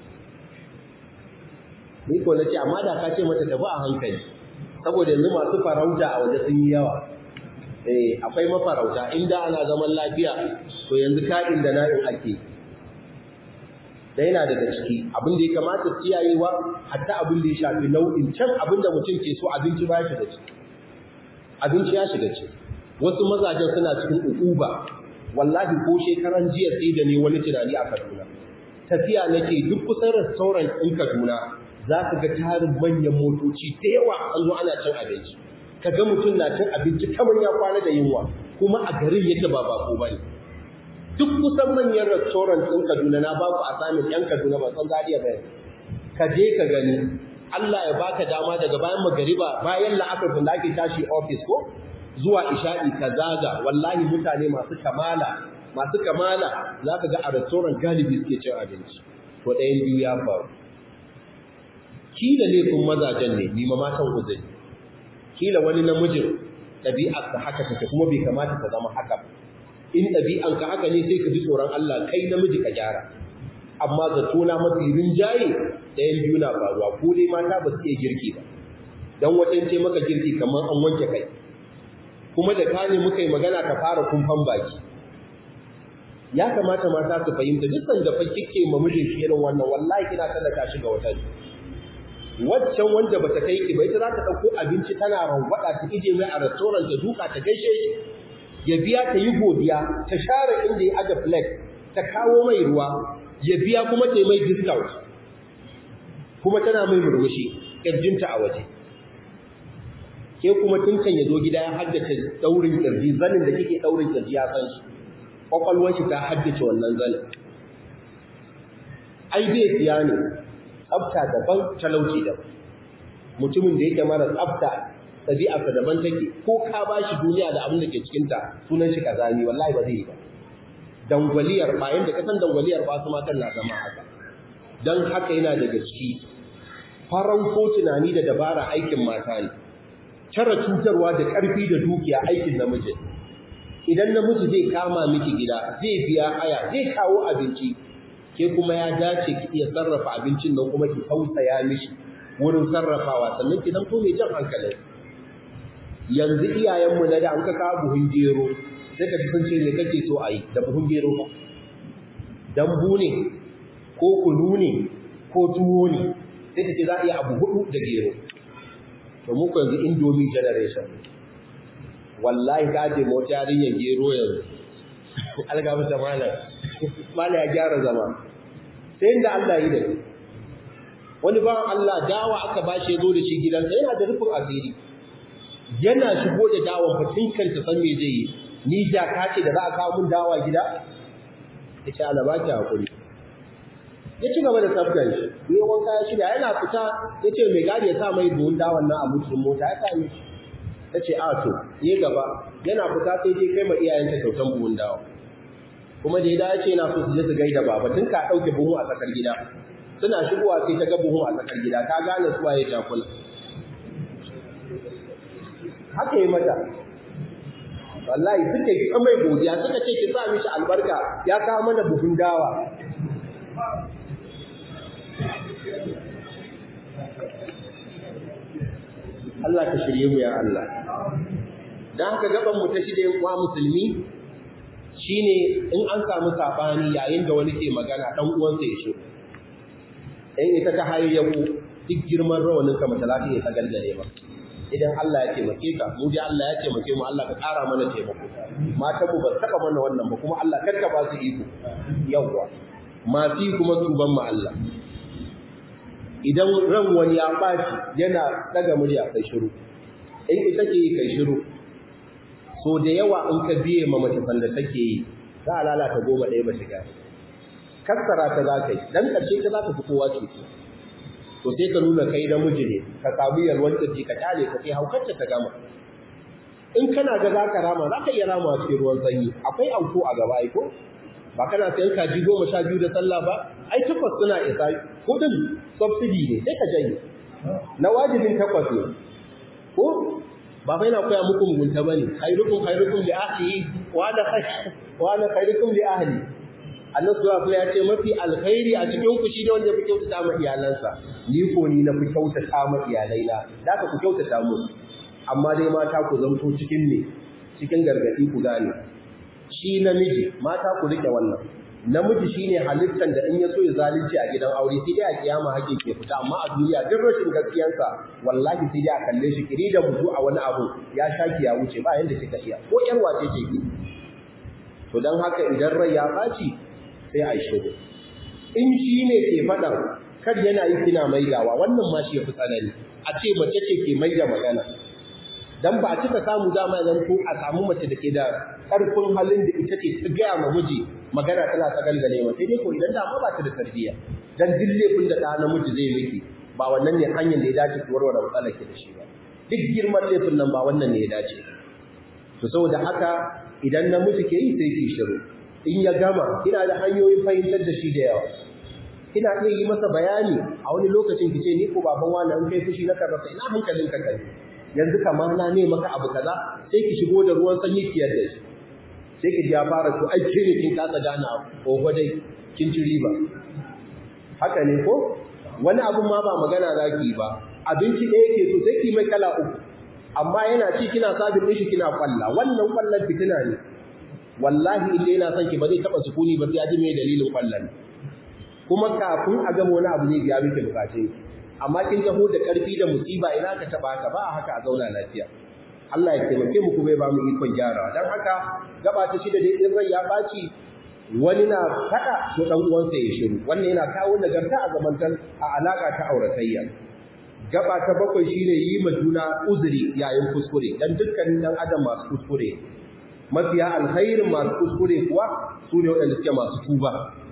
ni ko na ce amma da ka ce mata tafi a hankali saboda yanzu masu farauta a waje sun yi yawa eh akwai mafarauta inda ana zaman lafiya to yanzu ka'in da na'in ake da yana daga ciki abin da ya kamata kiyayewa hatta abin da ya shafi nau'in can abin da mutum ke so abinci ba shi da ciki abinci ya shiga ciki wasu mazajen suna cikin ukuba wallahi ko shekaran jiya sai da ne wani tunani a Kaduna tafiya nake duk kusan restaurant ɗin Kaduna za ka ga tarin manyan motoci da yawa an zo ana cin abinci ka ga mutum na cin abinci kamar ya kwana da yunwa kuma a garin yadda ba bako ba ne duk kusan manyan restaurant ɗin kaduna na ba ku a samun yan kaduna ba san zariya ba ka je ka gani allah ya baka dama daga bayan magariba bayan la'akar da ake tashi office ko zuwa isha'i ka zaga wallahi mutane masu kamala masu kamala za ka ga a restaurant galibi suke cin abinci to ɗayan biyu ya faru kila laifin mazajen ne nima matan uzuri kila wani namijin ɗabi'arsa haka take kuma bai kamata ta zama haka in ɗabi'anka haka ne sai ka ji tsoron Allah kai namiji ka gyara amma zato na mafi rinjaye ɗayan biyu na faruwa ko dai mata ba su iya girki ba dan wata ce maka girki kamar an wanke kai kuma da kane muka yi magana ka fara kumfan baki ya kamata mata su fahimta duk sanda fa kike ma mijin shi irin wannan wallahi kina tallata shi ga wata waccan wanda bata kai ki ba ita za ta dauko abinci tana rangwada ta ije mai a restaurant ta duka ta gaishe shi ya biya ta yi godiya ta share inda ya aje plate ta kawo mai ruwa ya biya kuma ta yi mai discount kuma tana mai murmushi kirjinta a waje ke kuma tun kan ya zo gida ya haddace daurin kirji zanin da kike daurin kirji ya san shi kwakwalwar shi ta haddace wannan zanin ai bai siya ne tsafta daban talauci daban mutumin da yake mara tsafta ɗabi'arsa daban take ko ka ba shi duniya da abin da ke cikinta sunan shi kazami wallahi ba zai yi ba dangwaliyar ba yanda kasan dangwaliyar ba su matan na zama haka don haka yana daga ciki farauto tunani da dabara aikin mata ne tara cutarwa da ƙarfi da dukiya aikin namiji idan namiji zai kama miki gida zai biya haya zai kawo abinci ke kuma ya dace ki iya sarrafa abincin nan kuma ki tausaya mishi wurin sarrafawa sannan ki zanto mai jan hankalin yanzu iyayenmu na da an ka kawo buhun gero sai ka ji sun ce me kake so a yi da buhun gero ba dambu ne ko kunu ne ko tuwo ne sai ka ce za a iya abu hudu da gero to muku yanzu indomie generation wallahi ka ce mota yarinyar gero yanzu algaba ta malam malam ya gyara zama sai inda Allah yi da ni wani ba Allah dawa aka ba shi zo da shi gidansa yana da rufin asiri yana shigo da dawon fatin kanta san me zai yi ni da ka ce da za a kawo mun dawa gida ya ce ana ba ki hakuri ya ci gaba da tsaftar shi ne wanka ya shirya yana fita ya ce mai gadi ya sa mai buhun dawan nan a mutum mota ya same shi ta ce a to ya gaba yana fita sai dai kai ma iyayenta kyautan buhun dawa kuma da ya dace yana so su je su gaida baba tun ka ɗauke buhu a tsakar gida suna shigowa sai ta ga buhu a tsakar gida ta gane suwa ya jakula haka yi mata wallahi suka yi mai godiya suka ce ki sa mishi albarka ya kawo mana buhun dawa Allah ka shirye mu ya Allah dan haka gaban mu ta shirye wa musulmi shine in an samu sabani yayin da wani ke magana dan uwansa ya shiru in ita ta hayayyaku duk girman rawanin ka mata lafiya ta galgale ba idan Allah ya taimake ka mu dai Allah ya taimake mu Allah ka ƙara mana taimako matan mu ba saka mana wannan ba kuma Allah karka ba su iko yawwa masu kuma tuban mu Allah idan ran wani ya ɓaci yana daga murya kai shiru in ita ke kai shiru so da yawa in ka biye ma mace sanda take yi za a lalata goma ɗaya ba shiga kassara ta za ka yi dan ƙarshe ta za ta fi kowa cutu to sai ka nuna kai da miji ne ka samu yalwar kirji ka kyale ka sai haukarta ta gama in kana ga za ka rama za ka iya rama cikin ruwan sanyi akwai auko a gaba aiko ba kana sayan kaji goma sha biyu da sallah ba ai takwas suna isa kudin subsidy ne sai ka janye na wajibin takwas ne ko ba fa yana koya muku mugunta bane khairukum khairukum li ahlihi wa ana wa ana khairukum li ahli Allah subhanahu wa ya ce mafi alkhairi a cikin ku shi ne wanda ya fi kyautata ma iyalansa ni ko ni na fi kyautata ma iyalaina da ka ku kyautata mu amma dai mata ku zanto cikin ne cikin gargadi ku gane shi namiji mata ku rike wannan namiji shine halittar da in ya so ya zalunci a gidan aure sai dai a kiyama hakin ke fita amma a duniya duk rashin gaskiyansa wallahi sai dai a kalle shi kiri da mutu a wani abu ya shaki ya wuce ba yanda kika iya ko yar wace ce ki to dan haka idan rai ya baci sai a shiru in shi ne ke faɗa kar yana yi kina maidawa wannan ma shi ya fi tsanani a ce mace ce ke maida magana dan ba a cika samu dama zan ko a samu mace da ke da ƙarfin halin da ita ce ta gaya ma miji magana tana ta galgale ma sai dai ko idan dama ba ta da tarbiyya dan duk laifin da ɗa namiji zai miki ba wannan ne hanyar da ya dace ki warware matsalar ki da shi ba duk girman laifin nan ba wannan ne ya dace to saboda haka idan namiji ke yi sai ki shiru in ya gama kina da hanyoyin fahimtar da shi da yawa kina iya yi masa bayani a wani lokacin ki ce ni ko baban wani in kai fushi na karrasa ina hankalin ka kai yanzu kamar na ne maka abu kaza sai ki shigo da ruwan sanyi ki yarda shi sai ki ji ya fara to ai ke ne kin kasa gane oho dai kin ci riba haka ne ko wani abun ma ba magana za ki yi ba abinci ɗaya ke so sai ki mai kala uku amma yana ci kina sabin ɗin shi kina kwalla wannan kwallon fitina ne wallahi inda yana son ki ba zai taɓa sukuni ba sai ya ji mai dalilin kwallon kuma kafin a gama wani abu zai biya miki bukatun amma kin taho da ƙarfi da musiba ina ka taɓa ka ba a haka a zauna lafiya Allah ya taimake mu kuma ya ba mu ikon gyarawa dan haka gaba ta shida dai in rai ya baci wani na faɗa to dan uwansa ya shiru wannan yana kawo nagarta a zamantan a alaka ta auratayya gaba ta bakwai shine yi ma juna uzuri yayin kuskure dan dukkanin dan adam masu kuskure mafiya alkhairin masu kuskure kuwa su ne waɗanda suke masu tuba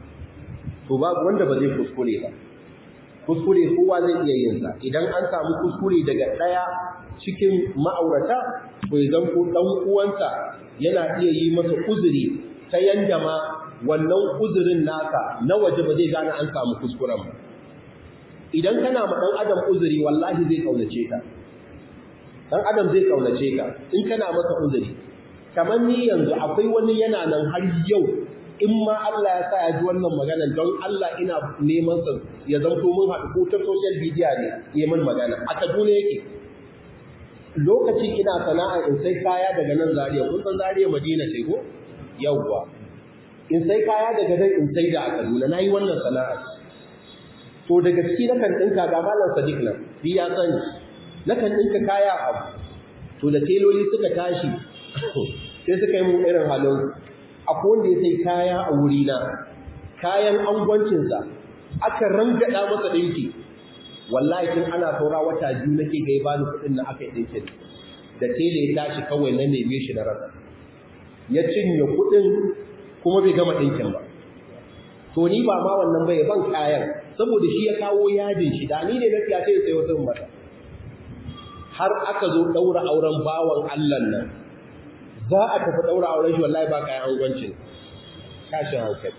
to babu wanda ba zai kuskure ba kuskure kowa zai iya yin sa idan an samu kuskure daga ɗaya cikin ma'aurata to idan ko dan uwansa yana iya yi masa uzuri ta yanda ma wannan uzurin naka na waje ba zai gane an samu kuskuren ba idan kana ma dan adam uzuri wallahi zai kaunace ka dan adam zai kaunace ka in kana masa uzuri kamar ni yanzu akwai wani yana nan har yau in ma Allah ya sa ya ji wannan magana don Allah ina neman sa ya zanto mun haɗu ko ta social media ne ya min magana a Kaduna yake lokaci ina sana'a in sai kaya daga nan Zariya, kun san Zariya Madina ce ko yawwa in sai kaya daga nan in sai da a Kaduna nayi wannan sana'a to daga ciki na kan dinka ga malam Sadiq nan bi ya sani na kan dinka kaya abu to da teloli suka tashi sai suka yi mun irin halin akwai wanda ya sai kaya a wuri na kayan angwancinsa aka rangada masa dinki wallahi tun ana saura wata biyu nake ga ya bani kuɗin na aka yi ɗinkin da tele ya tashi kawai na neme shi na rasa ya cinye kuɗin kuma bai gama ɗinkin ba to ni ba ma wannan bai ban kayan saboda shi ya kawo yadin shi da ni ne na siya sai sai wasu mata har aka zo ɗaura auren bawan Allah nan za a tafi ɗaura auren shi wallahi ba kayan angwancin tashin hankali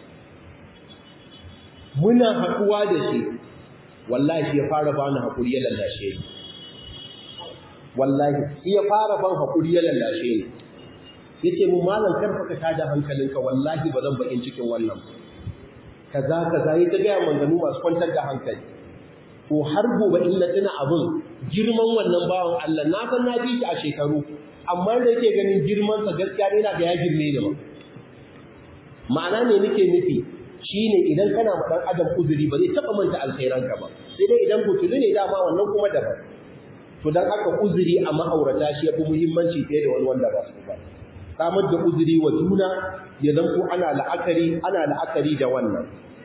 muna haɗuwa da shi wallahi shi ya fara bani hakuri ya lallashe ni wallahi shi ya fara ban hakuri ya lallashe ni yace mu malam karfa ka tada hankalinka wallahi ba zan bakin cikin wannan kaza kaza yi ta ga manganu masu kwantar da hankali to har gobe in na tuna abin girman wannan bawan Allah na san na ji shi a shekaru amma da yake ganin girman sa gaskiya ne na ga ya girme ni ba ma'ana ne nake nufi shine idan kana ma dan adam uzuri ba zai taba manta alkhairanka ba sai dai idan butulu ne dama wannan kuma daban to dan haka uzuri a ma'aurata shi yafi muhimmanci fiye da wani wanda ba su ba samar da uzuri wa juna ya zanto ana la'akari ana la'akari da wannan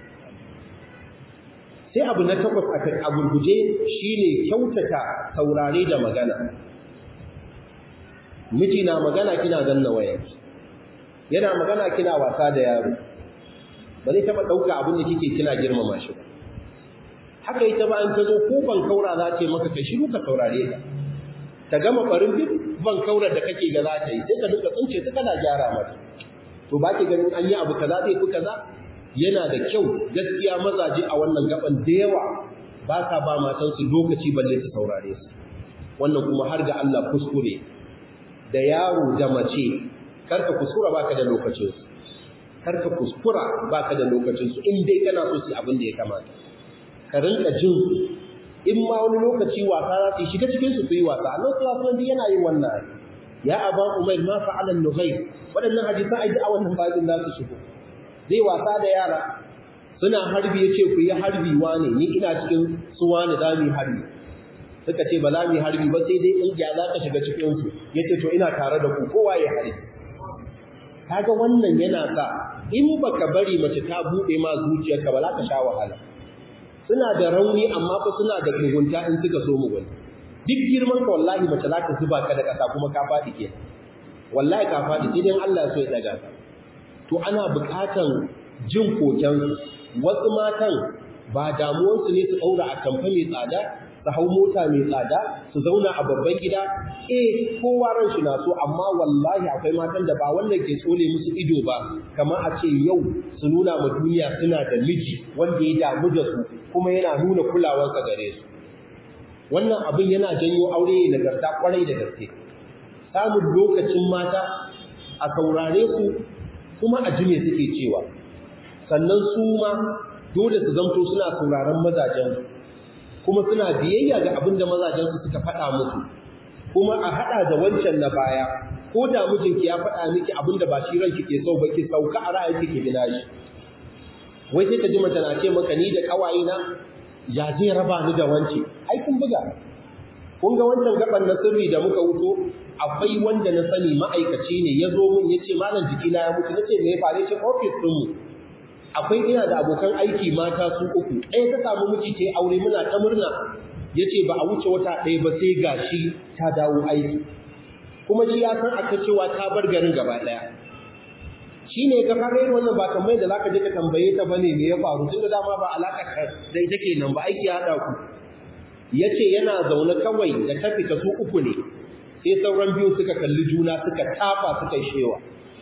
sai abu na takwas a gurguje shine kyautata saurare da magana miji na magana kina ganna wayanki yana magana kina wasa da yaro ba zai taɓa ɗauka abin da kike kina girmama shi ba haka ita ba an ta zo ko ban kaura za ta yi maka kai shiru ka saurare ta ta gama farin duk ban kaura da kake ga za ta yi sai ka duka tsince ta kana gyara mata to ba ki ganin an yi abu kaza zai fi kaza yana da kyau gaskiya mazaje a wannan gaban da yawa ba sa ba matansu lokaci balle su saurare su wannan kuma har ga Allah kuskure da yaro da mace karka kuskura baka da lokacin su karka kuskura baka da lokacin su in dai kana so su abin da ya kamata ka rinka jin in ma wani lokaci wasa za su shiga cikin su yi wasa Allah sallallahu alaihi yana yin wannan ya aba umayr ma fa'ala an-nughayr wadannan hadisan ai a wannan babin za su shigo zai wasa da yara suna harbi yace ku yi harbi wane ni ina cikin su wane za mu harbi suka ce ba za mu harbi ba sai dai in ya za ka shiga cikin su yace to ina tare da ku kowa ya harbi kaga wannan yana sa in baka bari mace ta bude ma zuciyarka ba za ka sha wahala suna da rauni amma fa suna da mugunta in suka so mugunta duk girman ka wallahi mace za ta zuba ka da ƙasa kuma ka faɗi ke wallahi ka faɗi sai dai Allah ya so ya daga ka to ana buƙatan jin koken wasu matan ba damuwansu ne su ɗaura a tamfa mai tsada su hau mota mai tsada su zauna a babban gida eh kowa ran shi na so amma wallahi akwai matan da ba wannan ke tsole musu ido ba kamar a ce yau su nuna ma duniya suna da miji wanda ya damu da su kuma yana nuna kulawarsa gare su wannan abin yana janyo aure nagarta kwarai da gaske samun lokacin mata a saurare su kuma a jime suke cewa sannan su ma dole su zamto suna sauraron mazajen kuma suna biyayya ga abin da mazajensu suka faɗa musu kuma a haɗa da wancan na baya ko da mijinki ya faɗa miki abin da ba shi ranki ke so ba ki sauka a ra'ayinki ki bina shi wai sai ka ji mace na ce maka ni da kawaye na ya zai raba ni da wance ai kun buga kun ga wancan gaban na sirri da muka wuto akwai wanda na sani ma'aikaci ne ya zo min ya ce malam jikina ya mutu na ce me ya faru ce ofis ɗinmu akwai ina da abokan aiki mata su uku ɗaya ta samu miji ta aure muna ta murna ya ce ba a wuce wata ɗaya ba sai gashi ta dawo aiki kuma shi ya san aka cewa ta bar garin gaba ɗaya shi ne ka fara yin wannan ba kamar da zaka je ka tambaye ta bane me ya faru tun da dama ba alaka da ita kenan ba aiki ya haɗa ku ya ce yana zaune kawai da ta fita su uku ne sai sauran biyu suka kalli juna suka tafa suka shewa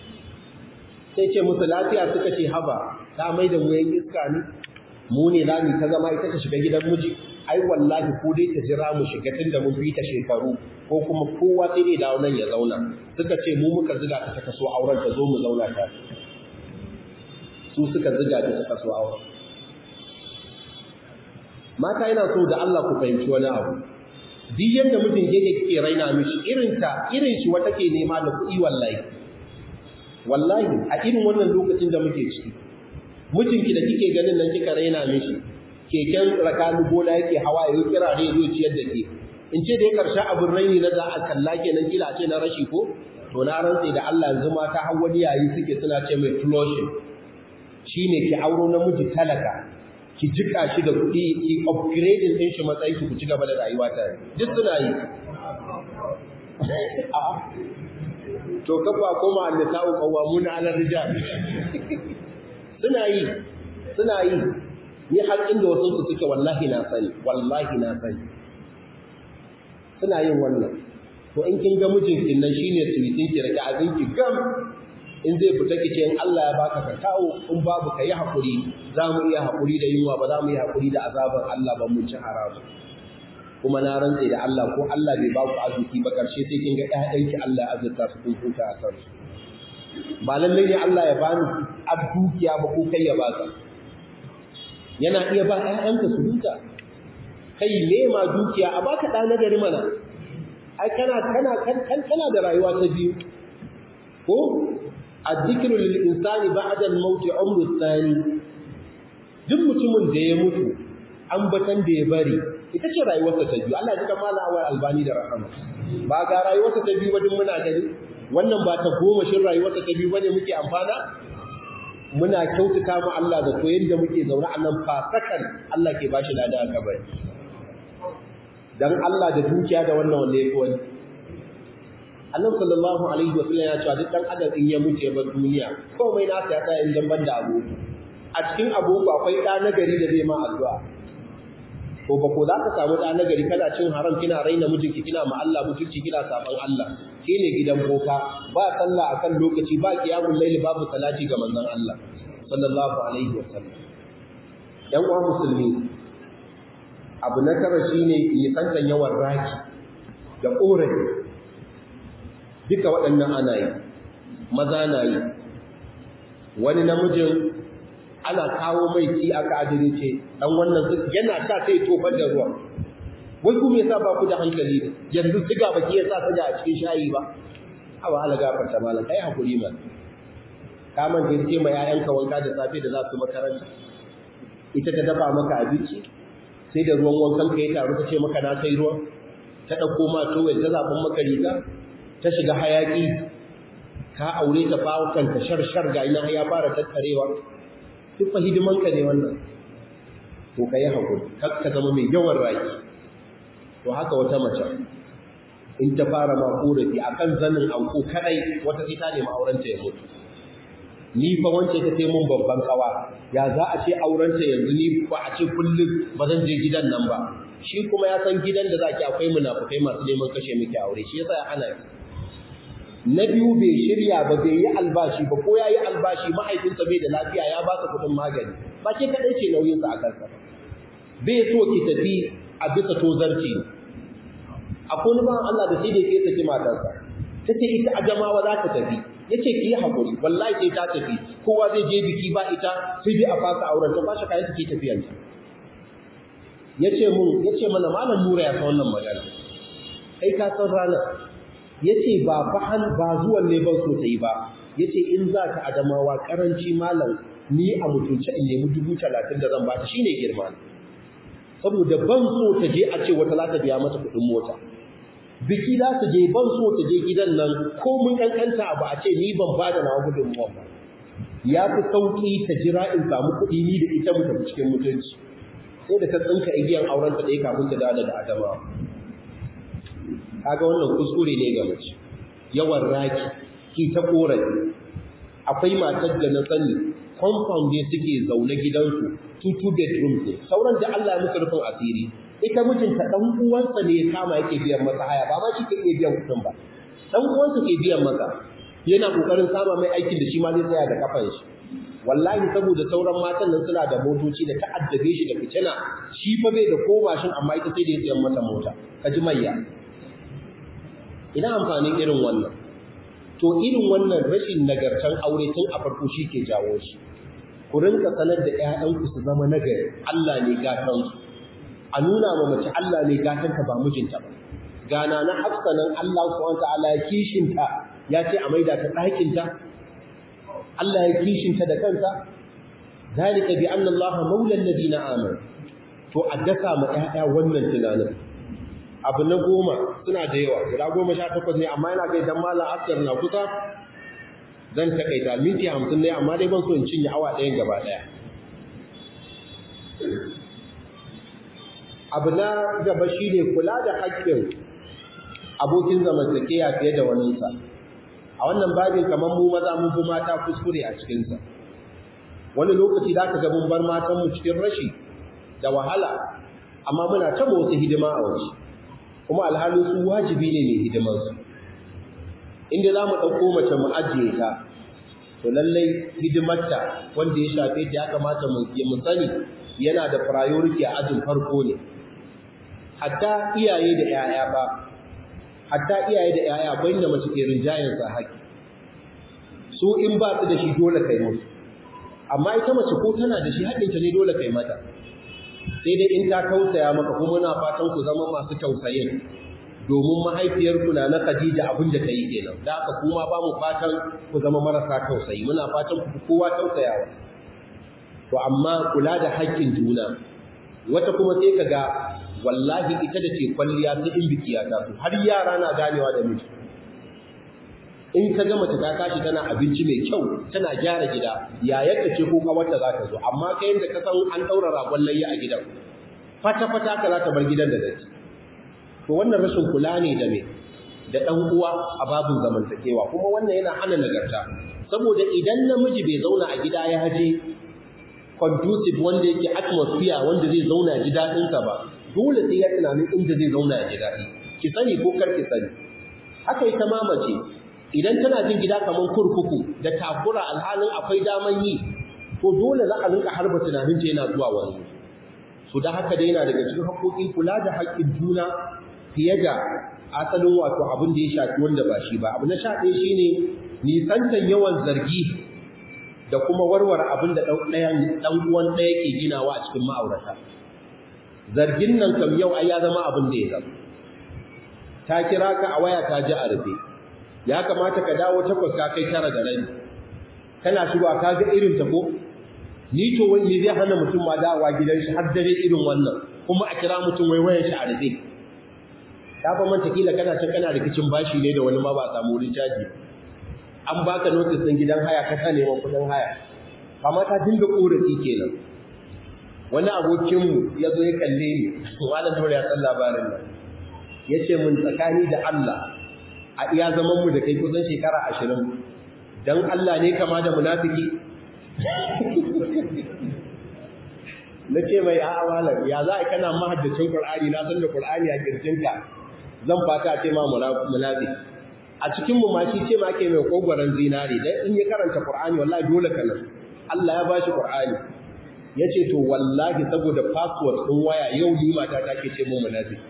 sai ce musu lafiya suka ce haba ta mai da muyan iska ne mu ne za mu ta zama ita ta shiga gidan miji ai wallahi ko dai ta jira mu shiga tun da mun fi ta shekaru ko kuma kowa sai dai dawo nan ya zauna suka ce mu muka ziga ta ta kaso auren ta zo mu zauna ta su suka ziga ta ta kaso auren mata yana so da Allah ku fahimci wani abu duk yadda mutum yake kike raina mishi irin ta irin shi wata ke nema da kuɗi wallahi wallahi a irin wannan lokacin da muke ciki mijinki da kike ganin nan kika raina mishi keken rakanu gona yake hawa ya kira ne zo ciyar da ke in ce da ya karshe abin raini na za a kalla kenan kila ce na rashi ko to na rantse da Allah yanzu mata har wani yayi suke suna ce mai flushing shine ki auro namiji talaka ki jika shi da kuɗi ki upgrading din shi matsayin ki ku ci gaba da rayuwa tare duk suna yi to kafa koma annisa'u qawwamuna 'ala rijal suna yi suna yi ni har inda wasu su suke wallahi na sani wallahi na sani suna yin wannan to in kin ga mijinki nan shine suwitin ki rage abin ki gam in zai fita ki ce in Allah ya baka ka kawo in babu ka yi hakuri za mu iya hakuri da yunwa ba za mu yi hakuri da azabar Allah ba mu ci haramu kuma na rantse da Allah ko Allah bai baku arziki ba karshe sai kin ga ƴaƴanki Allah ya azurta su kun huta a kansu ba lallai ne Allah ya bani abdukiya ba ko kai ya baka yana iya ba ƴaƴanka su huta kai me ma dukiya a baka ɗa na gari mana ai kana kana kan kana da rayuwa ta biyu ko addikru lil insani ba'da al maut umru thani duk mutumin da ya mutu ambatan da ya bari ita ce rayuwarsa ta biyu Allah ya jika mala awal albani da rahama ba ga rayuwarsa ta biyu wajen muna gani wannan ba ta goma shin rayuwarsa ta biyu bane muke amfana muna kyautata mu Allah da to yanda muke zaune a nan fasakan Allah ke bashi lada a kabari dan Allah da dukiya da wannan wanda yake wani Annabi sallallahu alaihi wasallam ya ce duk dan adam in ya mutu ya bar duniya komai nasa ya tsaya in dan banda abu a cikin abubu akwai da nagari da zai ma addu'a ko ba ko za ka samu da nagari kana cin haram kina raina mijinki kina ma Allah mutunci kina saban Allah shine gidan boka ba sallah akan lokaci ba qiyamul layl babu salati ga manzon Allah sallallahu alaihi wasallam yan uwa musulmi abu na tara shine nisantan yawan raki da ƙorafi duka waɗannan ana yi maza na yi wani namijin ana kawo mai ci aka adire ce ɗan wannan yana sha sai tofar da ruwa wai kuma yasa ba ku da hankali ne yanzu siga ba ki yasa siga a cikin shayi ba awa ala gafarta malam kai hakuri man ka manta ce ma 'ya'yanka wanka da safe da za su makaranta ita ta dafa maka abinci sai da ruwan wankan ka ya taru ta ce maka na kai ruwan ta ɗauko ma towel ta zaɓin maka riga ta shiga hayaƙi ka aure ta fawo kanta shar-shar ga ina ya fara tattarewa duk fa hidimanka ne wannan to ka yi haƙuri kar ka zama mai yawan raki to haka wata mace in ta fara ma korafi akan zanin anko kadai wata sai ta nemi aurenta ya mutu ni fa wance ta sai mun babban kawa ya za a ce aurenta yanzu ni ba a ce kullum ba zan je gidan nan ba shi kuma ya san gidan da zaki akwai munafukai masu neman kashe miki aure shi yasa ya hana na biyu bai shirya ba bai yi albashi ba ko ya yi albashi mahaifinsa bai da lafiya ya baka kuɗin magani ba ke kaɗai ce nauyinsa a kansa bai so ki tafi a bisa tozarci akwai wani bawan Allah da sai da ke saki matarsa ta ce ita a jamawa za ta tafi ya ce ki yi haƙuri wallahi sai ta tafi kowa zai je biki ba ita sai dai a fasa auren ta bashi kayan take tafiyanta ya ce mun ya ce mana malam nura ya san wannan magana kai ka san ranar ya ce ba bahan ba zuwan ne ban so ta yi ba ya ce in za ka adamawa karanci malam ni a mutunce in nemi dubu talatin da zan ba ta shine girma saboda ban so ta je a ce wata za ta biya mata kuɗin mota biki za su je ban so ta je gidan nan ko mun kankanta ba a ce ni ban ba da nawa gudunmuwa ba ya fi sauƙi ta jira in samu kuɗi ni da ita mu tafi cikin mutunci sai da ta tsinka igiyan auren ta ɗaya kafin ta dawo da adama kaga wannan kuskure ne ga mace yawan raki ki ta korafi akwai matar da na sani compound ne suke zaune gidansu two two bedrooms ne sauran da Allah ya musu rufin asiri ita mijinta dan uwansa ne ya kama yake biyan masa haya ba ma shi ke iya biyan kuɗin ba dan uwansa ke biyan masa yana kokarin sama mai aikin da shi ma zai tsaya da kafan shi wallahi saboda sauran matan nan suna da motoci da ta'addabe shi da fitina shi fa bai da ko mashin amma ita sai da ya tsayan mata mota ka ji mayya ina amfanin irin wannan to irin wannan rashin nagartan aure tun a farko shi ke jawo shi ku rinka sanar da ƴaƴanku su zama nagari Allah ne gatansu a nuna ma mace Allah ne gatanta ba mijinta ba gana na hafsa nan Allah subhanahu ta'ala ya kishinta ya ce a maida ta ɗakinta Allah ya kishinta da kansa zalika bi anna Allah maula alladhina amanu to a dasa ma ƴaƴa wannan tunanin abu na goma suna da yawa guda goma sha takwas ne amma yana kai dan malam askar na kusa zan takaita minti hamsin ne amma dai ban so in cinye awa ɗayan gaba ɗaya abu na gaba shi ne kula da haƙƙin abokin zamantakeya fiye da waninsa a wannan babin kamar mu maza mun fi mata kuskure a cikinsa wani lokaci da aka mun bar matanmu cikin rashi da wahala amma muna taba wasu hidima a waje kuma alhali su wajibi ne mai hidimarsu inda za mu ɗauko mace mu ajiye ta to lallai hidimarta wanda ya shafe ta ya kamata mu sani yana da priority a ajin farko ne hatta iyaye da 'ya'ya ba hatta iyaye da 'ya'ya akwai inda mace ke rinjayen sa haƙi su in ba su da shi dole kai musu amma ita mace ko tana da shi haƙinta ne dole kai mata sai dai in ta tausaya maka kuma muna fatan ku zama masu tausayin domin mahaifiyarku na na Khadija abin da ta yi kenan da aka kuma ba mu fatan ku zama marasa tausayi muna fatan ku kowa tausayawa to amma kula da haƙƙin juna wata kuma sai ka ga wallahi ita da ce kwalliya ta in biki ya taso har yara na ganewa da miji in ka ga mace ta tashi tana abinci mai kyau tana gyara gida yayarta ce ko kawarta za ta zo amma kai yanda ka san an daura ragon layya a gidan fata fata ka za ta bar gidan da datti to wannan rashin kula ne da me da dan uwa a babin zamantakewa kuma wannan yana hana nagarta saboda idan namiji bai zauna a gida ya haje conducive wanda yake atmosphere wanda zai zauna ji dadin sa ba dole sai ya tunanin inda zai zauna ya ji dadi ki sani ko kar ki sani haka ita ma mace idan tana jin gida kaman kurkuku da takura alhalin akwai daman yi to dole za a rinka harba tunanin ta yana zuwa wani su da haka dai yana daga cikin haƙoƙin kula da haƙƙin juna fiye da asalin wato abin da ya shafi wanda ba shi ba abu na sha ɗaya shine nisantan yawan zargi da kuma warware abin da ɗan uwan ɗaya ke ginawa a cikin ma'aurata zargin nan kam yau ai ya zama abin da ya zama ta kira ka a waya ta ji a rufe ya kamata ka dawo takwas ka kai tara da rabi kana shigowa ka ga irin ta ko ni to wai me zai hana mutum ma dawowa gidan shi har dare irin wannan kuma a kira mutum wai wayan shi a rufe ta fa manta kila kana can kana rikicin bashi ne da wani ma ba samu wurin caji an baka notice din gidan haya ka ta neman kudin haya amma ta dinga korafi kenan wani abokinmu ya zo ya kalle ni malam dole ya san labarin nan ya ce mun tsakani da Allah a iya zaman mu da kai kusan shekara ashirin don Allah ne kama da munafiki na ce mai a'a malam ya za a kana mahaddacin Qur'ani na san da Qur'ani a kirjinka zan fata a ce ma munafiki a cikin mu ma shi ce ma ke mai kogwaran zinari dan in ya karanta Qur'ani wallahi dole kana Allah ya bashi Qur'ani yace to wallahi saboda password din waya yau ni mata ta ke ce mun munafiki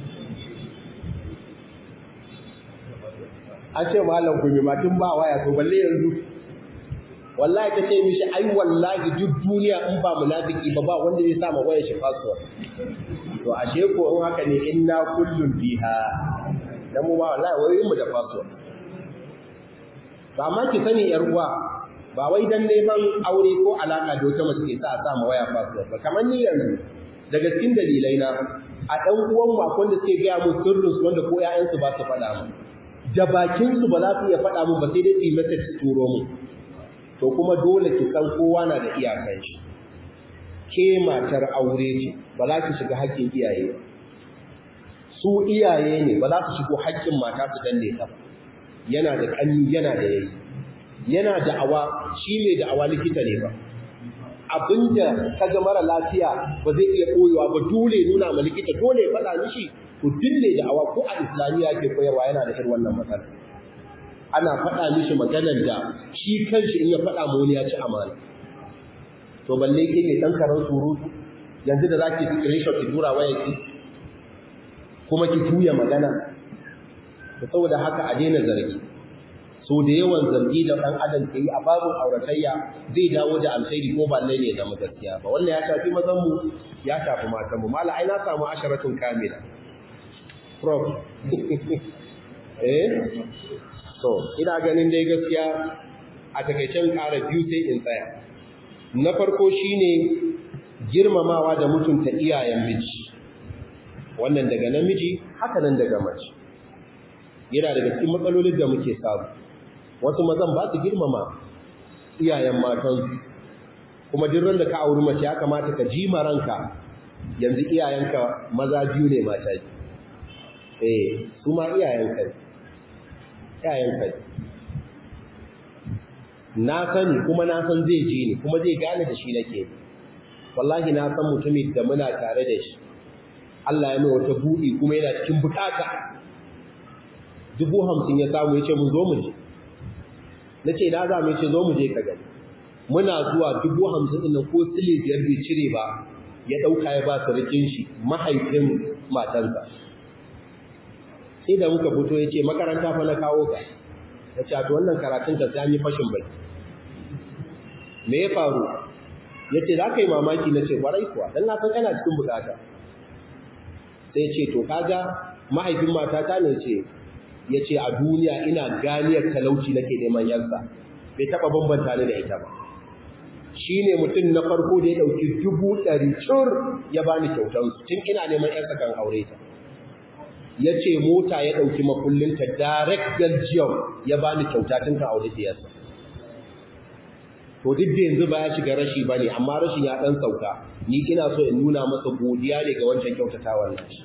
an ce malam gumi ma tun ba waya to balle yanzu wallahi ta ce mishi ai wallahi duk duniya in ba munafiki ba ba wanda zai sa ma wayar shi password to ashe ko in haka ne inna kullun fiha dan mu ba wallahi wayoyin mu da password ba ma ki sani yar uwa ba wai dan neman aure ko alaka da wata mace ke sa a sa ma waya password ba kamar ni yanzu daga cikin dalilai na a dan uwan mu akwai da suke ga mu sirrin su wanda ko ƴaƴansu ba su faɗa mu da bakin su ba za su iya faɗa mu ba sai dai su yi message su turo mu to kuma dole ki san kowa na da iyakan shi ke matar aure ce ba za ki shiga haƙƙin iyaye ba su iyaye ne ba za su shigo haƙƙin mata su danne ta ba yana da ƙanni yana da yayi yana da awa shi mai da awa likita ne ba abinda ka ga mara lafiya ba zai iya koyewa ba dole nuna ma likita dole ya faɗa mishi to dille da awa ko a islamiyya ke koyarwa yana da irin wannan matsala ana faɗa mishi maganar da shi kanshi in ya faɗa ma wani ya ci amana to balle ke mai ɗan karan surutu yanzu da za ki screenshot ki tura waya ki kuma ki tuya magana da saboda haka a daina zargi so da yawan zargi da ɗan adam ke yi a babin auratayya zai dawo da alkhairi ko ba ne zama gaskiya ba wannan ya shafi mazan mu ya shafi matan mu mala ai na samu asharatun kamila prof eh so ina ganin dai gaskiya a takaicen ƙara biyu sai in tsaya na farko shine girmamawa da mutunta iyayen miji wannan daga namiji haka nan daga mace yana daga cikin matsalolin da muke samu wasu mazan ba su girmama iyayen matansu kuma duk da ka auri mace ya kamata ka ji ranka yanzu iyayenka maza biyu ne mata biyu eh su ma iyayenka ne iyayenka ne na sani kuma na san zai ji ni kuma zai gane da shi nake wallahi na san mutumin da muna tare da shi Allah ya mai wata buɗi kuma yana cikin bukata dubu hamsin ya samu ya ce mun zo mu je na ce na za mu ce zo mu je ka gani muna zuwa dubu hamsin ɗin ko sile biyar bai cire ba ya ɗauka ya ba sarkin shi mahaifin matansa sai da muka fito ya ce makaranta fa na kawo ka ya ce to wannan karatun ka sai an yi fashin bai me ya faru ya ce za ka yi mamaki na ce kwarai kuwa don na san kana cikin bukata sai ce to kaga mahaifin matata ne ce ya ce a duniya ina ganiyar talauci nake neman yansa bai taɓa bambanta ni da ita ba shi ne mutum na farko da ya ɗauki dubu ɗari cur ya bani kyautansu tun ina neman yansa kan aure ta ya ce mota ya ɗauki makullinta direct belgium ya bani kyauta tun kan aure diyarsa to duk da yanzu ba ya shiga rashi ba ne amma rashin ya ɗan sauka ni ina so in nuna masa godiya ne ga wancan kyautatawar nashi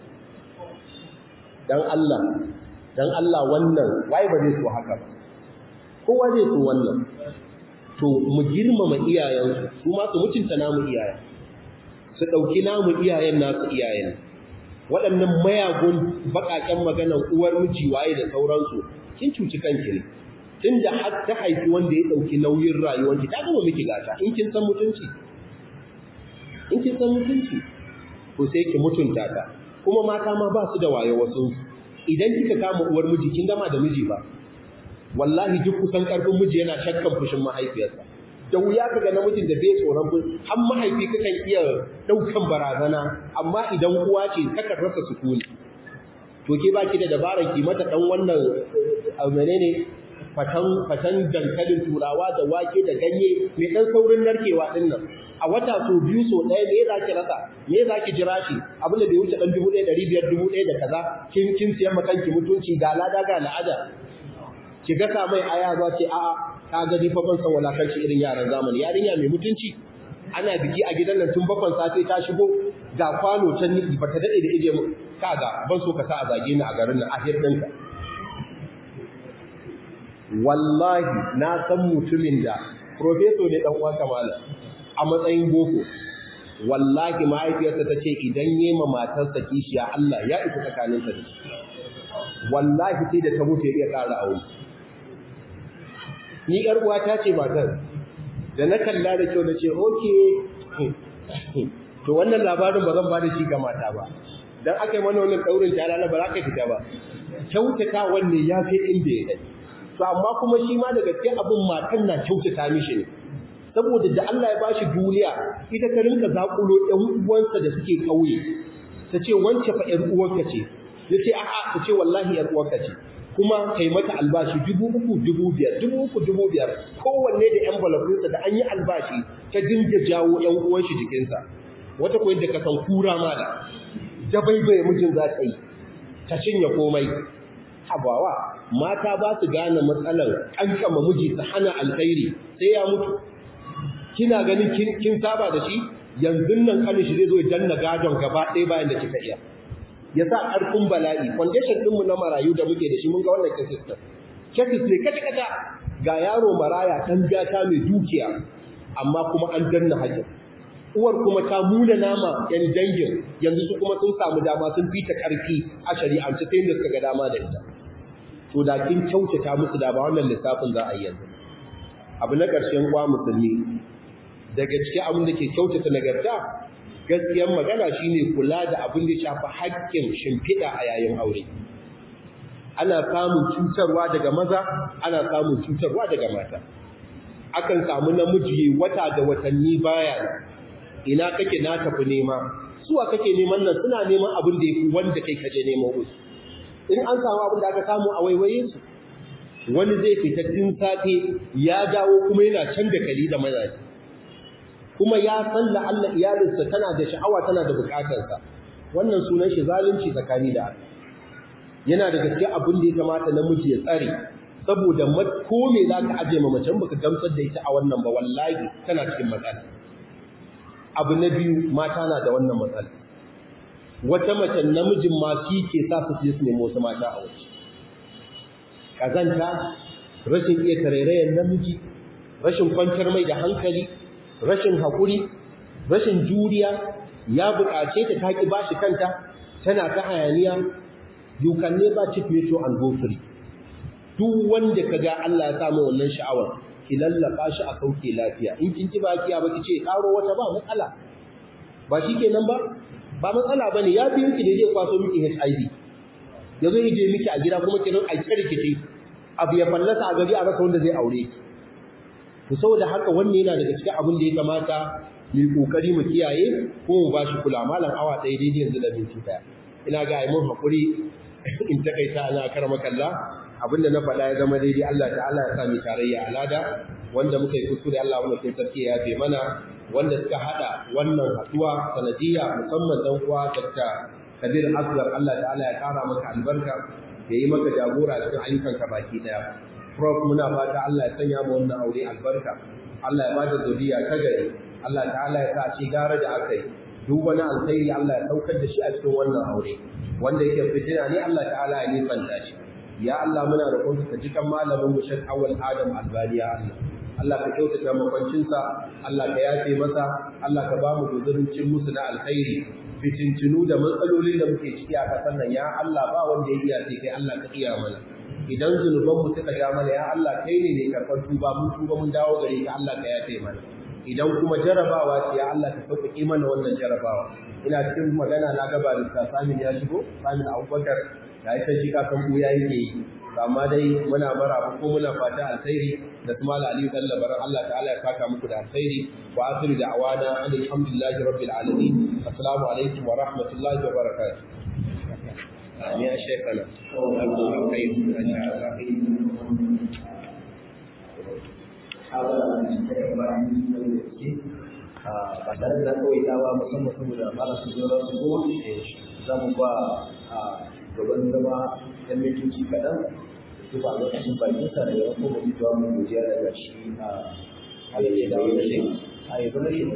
dan Allah dan Allah wannan wai ba zai so haka ba kowa zai so wannan to mu girmama iyayensu su ma su mutunta namu iyayen su ɗauki namu iyayen nasu iyayen waɗannan mayagun baƙaƙen maganan uwar miji waye da sauransu kin cuci kanki ne tunda har ta haifi wanda ya ɗauki nauyin rayuwarki ta gama miki gata in kin san mutunci in kin san mutunci to sai ki mutunta ta kuma mata ma ba su da waye wasu idan kika kama uwar miji kin gama da miji ba wallahi duk kusan karfin miji yana shakkan fushin mahaifiyarsa da wuya kaga namijin da bai tsoron fushi har mahaifi kakan iya daukan barazana amma idan uwa ce kaka rasa sukuni to ke baki da dabarar ki mata dan wannan menene fatan fatan dankalin turawa da wake da ganye mai dan saurin narkewa din nan a wata so biyu so ɗaya me za ki rasa me za ki jira shi abin da bai wuce ɗan dubu ɗaya ɗari biyar dubu ɗaya da kaza kin kin siyan ma kanki mutunci ga lada ga la'ada ki gasa mai aya za ce a'a ka gani fa ban san walakanci irin yaran zamani yarinya mai mutunci ana biki a gidan nan tun bakon safe ta shigo ga kwano can ni ba ta daɗe da ije mu kaga ban so ka sa a zage ni a garin nan a ɗinka wallahi na san mutumin da profeso ne dan uwan kamala a matsayin boko wallahi mahaifiyarsa ta ce idan yema matarsa kishiya Allah ya isa tsakaninsa da wallahi sai da ta mutu ya iya ƙara aure ni ƴar uwa ta ce matar da na kalla da kyau na ce oke to wannan labarin ba zan ba da shi ga mata ba dan aka yi mana wannan daurin talala ba za ka fita ba kyautata wanne ya fi inda ya gani to amma kuma shi ma daga cikin abin matan na kyautata mishi ne saboda da Allah ya bashi duniya ita ta rinka zakulo ɗan uwansa da suke kauye ta ce wance fa ƴar uwarka ce ya ce a'a ta ce wallahi ƴar uwarka ce kuma kai mata albashi dubu uku dubu biyar dubu uku dubu biyar kowanne da envelope da an yi albashi ta dinga jawo ƴan uwan shi jikinsa wata ko yadda ka san kura ma da dabaibaye mijin za ta yi ta cinye komai habawa mata ba su gane matsalar kankama miji su hana alkhairi sai ya mutu kina ganin kin saba da shi yanzu nan kanin shi zai zo ya danna gadon gaba ɗaya bayan da kika iya ya sa ƙarfin bala'i foundation ɗinmu na marayu da muke da shi mun ga wannan cases ɗin cases ne kata kata ga yaro maraya ɗan gata mai dukiya amma kuma an danna hajjin uwar kuma ta muna nama yan dangin yanzu su kuma sun samu dama sun fita ƙarfi a shari'ance sai da suka ga dama da ita to da kin kyautata musu da ba wannan lissafin za a yi yanzu abu na ƙarshen uwa musulmi daga cikin abin da ke kyautata nagarta gaskiyar magana shine kula da abin da shafi haƙƙin shimfiɗa a yayin aure ana samun cutarwa daga maza ana samun cutarwa daga mata akan samu namiji wata da watanni baya ina kake na tafi nema suwa kake neman nan suna neman abin da yafi wanda kai kaje neman musu in an samu abin da aka samu a waiwaye su wani zai fita tun safe ya dawo kuma yana can da kali da mazaji kuma ya san la Allah iyalinsa tana da sha'awa tana da bukatarsa wannan sunan shi zalunci tsakani da Allah yana da gaske abin da ya kamata namiji ya tsare saboda ko me za ka aje ma macen baka gamsar da ita a wannan ba wallahi tana cikin matsala abu na biyu mata na da wannan matsala wata mace namijin ma shi ke sa su je su nemo wasu mata a waje kazanta rashin iya tarairayen namiji rashin kwantar mai da hankali rashin haƙuri rashin juriya ya buƙace ta taƙi ba shi kanta tana ta hayaniya you can never cheat metro and go free duk wanda ka ga Allah ya samu wannan sha'awar ki lallaka shi a sauke lafiya in kin ji bakiya ba ki ce karo wata ba matsala ba shi kenan ba ba matsala bane ya biyo ki da zai kwaso miki HIV ya zo je miki a gida kuma ki rin a kirkice abu ya fallasa a gari a rasa wanda zai aure ki to saboda haka wannan yana daga cikin abin da ya kamata mu kokari mu kiyaye ko mu bashi kula malam awa ɗaya daidai yanzu da minti daya ina ga ai mun hakuri in takaita ana karama kalla abinda na faɗa ya zama daidai Allah ta'ala ya sa mu tarayya alada wanda muka yi kuskure Allah wannan kin sarki ya yafe mana wanda suka hada wannan haduwa sanadiyya musamman dan uwa Dr. Kabir Asgar Allah ta'ala ya kara maka albarka ya yi maka jagora cikin ayyukanka baki daya Prof muna fata Allah ya sanya mu wannan aure albarka Allah ya bada zuriya ta gari Allah ta'ala ya sa shi gara da aka yi duk wani alkhairi Allah ya saukar da shi a cikin wannan aure wanda yake fitina ne Allah ta'ala ya nisanta shi ya Allah muna roƙon ka ji kan malamin mu Sheikh Awal Adam Albani ya Allah Allah ka kyautata makwancinsa Allah ka yafe masa Allah ka ba mu guzurin cin musu na alkhairi fitintinu da matsalolin da muke ciki a ƙasar nan ya Allah ba wanda ya iya sai kai Allah ka iya mana idan zunuban mu suka ja mana ya Allah kai ne ne karɓar tuba mun tuba mun dawo gare ka Allah ka yafe mana idan kuma jarabawa ce ya Allah ka sauƙaƙe mana wannan jarabawa ina cikin magana na gaba da Samin ya shigo Samin Abubakar da ita shi kasan buya yake yi amma dai muna bara ko muna fata alkhairi da kuma Aliyu dan labaran Allah ta'ala ya saka muku da alkhairi wa akhiru da'wana alhamdulillahi rabbil alamin assalamu alaikum wa rahmatullahi wa barakatuh amin ya shekana Allah kai ba tare da kawai tawa musamman saboda mara su zo su go za mu ba gaban zama ɗan mintoci kaɗan su ba lokacin bakin sa da yawan kuma ji jawa mun godiya daga shi a halaye da wani shi a yi zama shi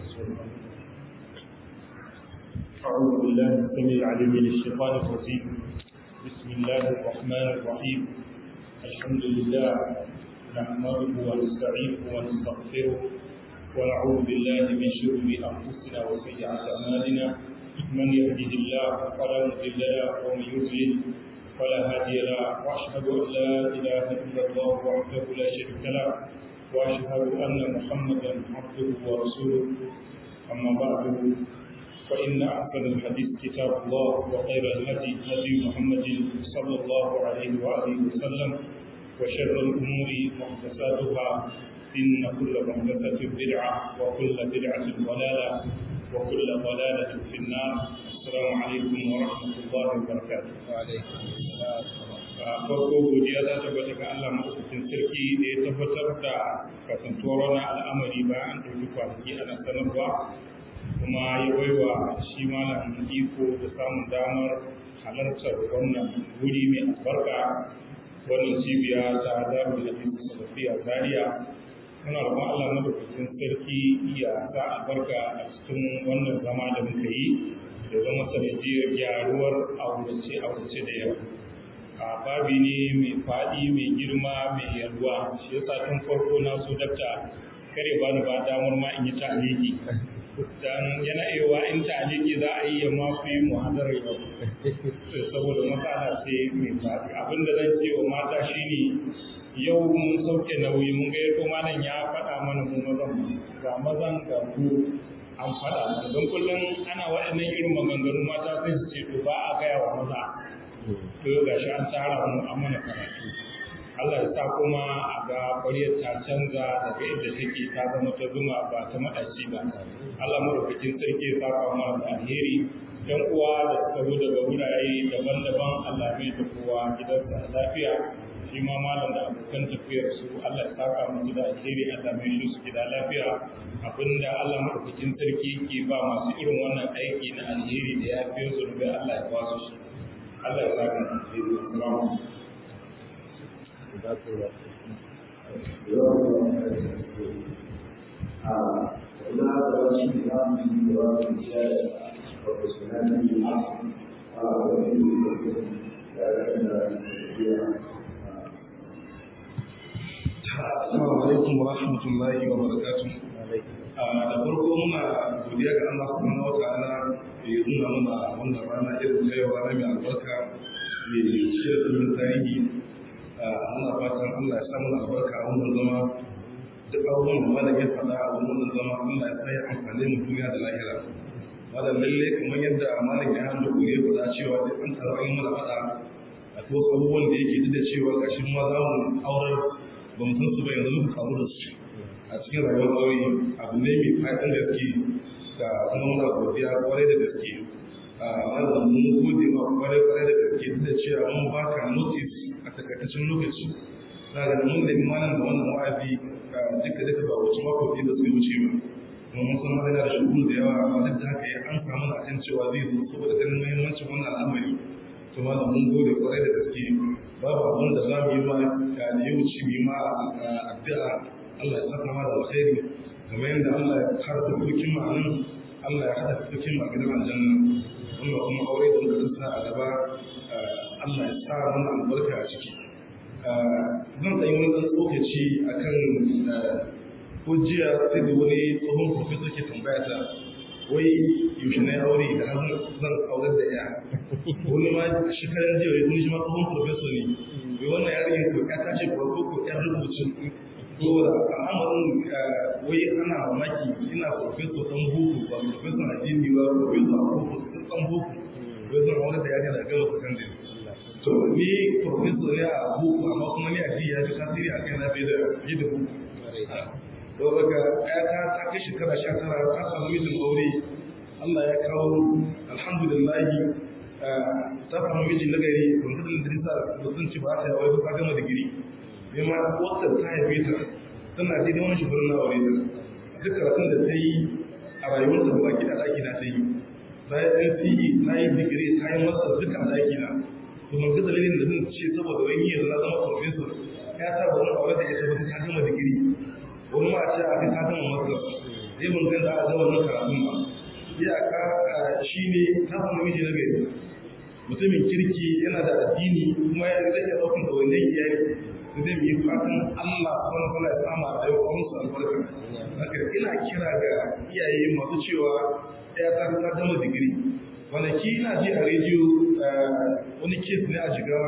أعوذ بالله السميع العليم من الشيطان الرجيم بسم الله الرحمن الرحيم الحمد لله نحمده ونستعينه ونستغفره ونعوذ بالله من شرور أنفسنا وسيئات أعمالنا من يهده الله فلا مضل له ومن يضلل فلا هادي له واشهد ان لا اله الا الله وحده لا شريك له واشهد ان محمدا عبده ورسوله اما بعد فان احسن الحديث كتاب الله وخير الهدي هدي محمد صلى الله عليه واله وسلم وشر الامور محدثاتها ان كل محدثه بدعه وكل بدعه ضلاله وكل ضلالة في النار السلام عليكم ورحمة الله وبركاته وعليكم farko godiya za ta bata ga Allah maɗaukakin sarki da ya tabbatar da kasantuwar wani al'amari bayan an ɗauki kwanaki ana sanarwa kuma ya baiwa shi malam iko da samun damar halartar wannan wuri mai albarka wannan cibiya ta darul hadisi salafiya zaria muna roƙon Allah madaukakin sarki ya sa albarka a cikin wannan zama da muka yi da zama sanadiyar gyaruwar aurace aurace da yawa a babi ne mai faɗi mai girma mai yalwa shi yasa tun farko na so dakta kare ba ni ba damar ma in yi ta'aliki dan yana iya in ta'aliki za a yi ya ma fi muhadarar yau saboda matsala sai mai faɗi abinda zan ce wa mata shine yau mun sauke nauyi mun ga yato malam ya faɗa mana mu mazan ga mazan ga ku an faɗa mana don kullum ana waɗannan irin maganganu mata sai su ce to ba a gaya wa maza to yau gashi an tsara mu an mana karatu Allah ya sa kuma a ga ƙwaryar ta canza daga inda take ta zama ta zuma ba ta maɗaci ba Allah madaukakin sarki ya saka mana da alheri yan uwa da suka zo daga wurare daban-daban Allah mai da kowa gidansa lafiya shi ma malam da abokan tafiyar su Allah ya saka musu da alheri Allah mai shi su gida lafiya abinda Allah madaukakin sarki ke ba masu irin wannan aiki na alheri da ya fiye su rubai Allah ya ba su shi Allah ya saka mu alheri assalamu Assalamu alaikum wa rahmatullahi wa barakatuh. Da farko muna godiya ga Allah subhanahu wa ta'ala da ya nuna mana wannan rana irin ta yau rana mai albarka mai cike da tsamin tarihi. Muna fatan Allah ya sa mana albarka a wannan zama duk abubuwan da malam ya faɗa a wannan zama Allah ya sa ya amfane mu duniya da lahira. Malam lalle kamar yadda malam ya hannu ko ya faɗa cewa duk an taru an yi mana faɗa a wasu abubuwan da yake duk da cewa gashin ma za mu aurar ba mu san su ba yanzu muka kamu da su a cikin rayuwar aure abu ne mai fatan gaske da kuma muna godiya kwarai da gaske a wannan mun gode ma kwarai kwarai da gaske duk da cewa mun baka notice a takaitaccen lokaci za ga mun da imanin da wannan wa'azi duka duka ba wuce mako ɗaya da su wuce ba kuma mun san yana da shugul da yawa amma duk da haka ya an samu na kan cewa zai zo saboda ganin muhimmancin wannan al'amari to ma mun gode kwarai da gaske babu abin da za mu yi ma da ya wuce mu yi ma addu'a Allah ya saka ma da alkhairi kamar yadda Allah ya harta dokin ma nan Allah ya hada dokin ma gidan aljanna wannan kuma aure da muka tsaya a gaba Allah ya sa mana albarka a ciki zan tsayi wani ɗan tsokaci akan ko jiya sai da wani tsohon professor ke tambaya ta wai yaushe na aure da har zan aurar da ya wani ma shekarar jiya wani shi ma tsohon professor ne wai wannan yarinyar ko ya tace farko ko ya rubutu saboda al'amarin wai ana mamaki ina professor dan boko ba professor addini ba professor a boko dan boko wai zan aurar da yarinya da gama secondary to ni professor ne a boko amma kuma ni addini ya fi tasiri a kai na bai da yi da boko don daga ƴata ta kai shekara sha tara ta samu mijin aure Allah ya kawo alhamdulillah ta samu miji na gari wanda da dirisa da sun ci ba ta yawa ta gama digiri ne ma wata ta haife ta tana daidai wani shugaban na aure ta duk karatun da ta yi a rayuwarta da baki da ɗaki na ta yi ta yi NCE ta yi digiri ta yi masa duka a ɗaki na to mun ga dalilin da zan ce saboda wani yanzu na zama professor ya ta ba zan aure da ita ba ta gama digiri wani ma ce a ta gama masar zai mun ganda a zama nan karatun ba iyaka shi ne ta samu miji na gari mutumin kirki yana da addini kuma ya zai iya ɗaukan ɗawainiyar iyali da zai yi fatan Allah wani kula ya sama a yau musu albarka haka ina kira ga iyaye masu cewa ya ta ta gama digiri kwanaki ina ji a rediyo wani kes ne a jigawa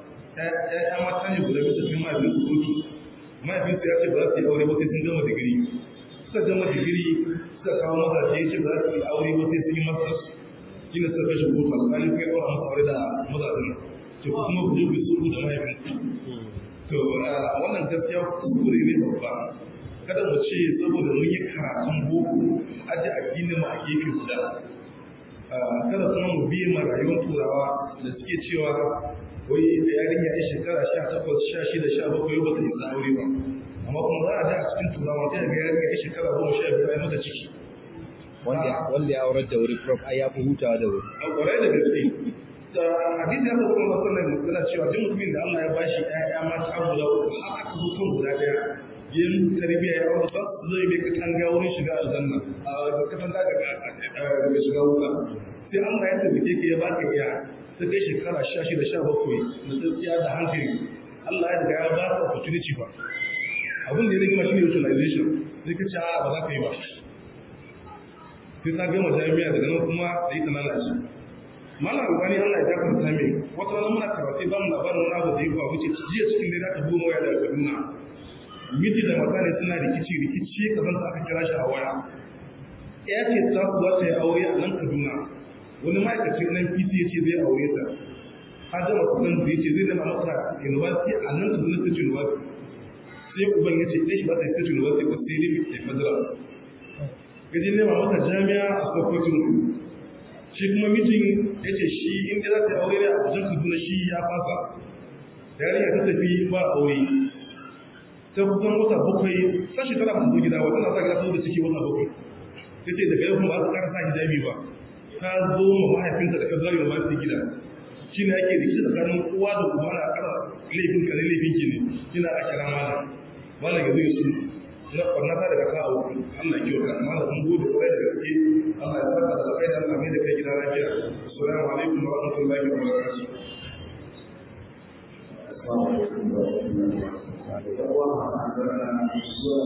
ya mata ne guda bisa cikin mahaifin su kotu mahaifinsu ya ce ba za su yi aure ba sai sun gama digiri suka gama digiri suka kawo mazaje ya ce ba za su yi aure ba sai sun yi masters shi ne suka kashe kotu alƙali kuma ya ɗaura masa aure da mazajen to ku kuma ku je ku yi sulhu da mahaifinku to wannan gaskiya kuskure ne babba kada mu ce saboda mun yi karatun boko aji addinin mu a gefe guda kada kuma mu biye ma rayuwar turawa da suke cewa wai da yarinya ya shekara sha takwas sha shida sha bakwai ba ta yi aure ba amma kuma za a ji a cikin turawa sai ga yarinya ya shekara goma sha biyu ai mata ciki wanda ya aurar da wuri prof ai ya fi hutawa da wuri a kwarai da gaske da hadisi haka kuma masallan yana cewa duk mutumin da Allah ya bashi ƴaƴa mata guda uku har aka zo kan guda ɗaya yin tarbiyya ya aure ba zai bai katanga wurin shiga aljanna a katanga daga shiga wuta sai Allah ya tabbake ka ya baka iya ta kai shekara sha shida sha bakwai na tsakiya da hankali Allah ya riga ya ba ka opportunity ba abin da ya rigima shi ne utilization sai ka ce a ba za ka yi ba sai ta gama jami'a daga nan kuma da yi ta lalace mana albani Allah ya jafa ta mai wata wani muna karatu ba mu labarin wani abu da ya faru ce jiya cikin dare aka buga waya daga Kaduna miji da mata ne suna rikici rikici ka san aka kira shi a waya ya ce ta su za ta yi aure a nan Kaduna wani ma'aikaci nan PC ya ce zai aure ta har gama kusan da ya ce zai nema masa university a nan su zuna state university sai uban ya ce ɗaya shi ba ta state university ba sai dai ke federal gaji nema masa jami'a a sokoto shi kuma mijin ya ce shi inda za ta yi aure ne a kusan kaduna shi ya fasa yarinya ta tafi ba aure ta kusan wata bakwai sa shekara ba zo gida wata na sa gida da ciki wata bakwai ta ce daga yau kuma ba su ƙara sa hijabi ba ta zo ma mahaifinta da federal university gida shi ne ake rikici tsakanin kowa da uba na ƙara laifin ka ne laifin ki ne kina a kira malam malam ya zo ya sunu na kwarnata daga ka abu Allah kiyo ka amma sun gode kwarai da gaske Allah ya saka da kai da Allah mai da kai gida lafiya assalamu alaikum wa rahmatullahi wa barakatuh Assalamu alaikum wa rahmatullahi wa barakatuh.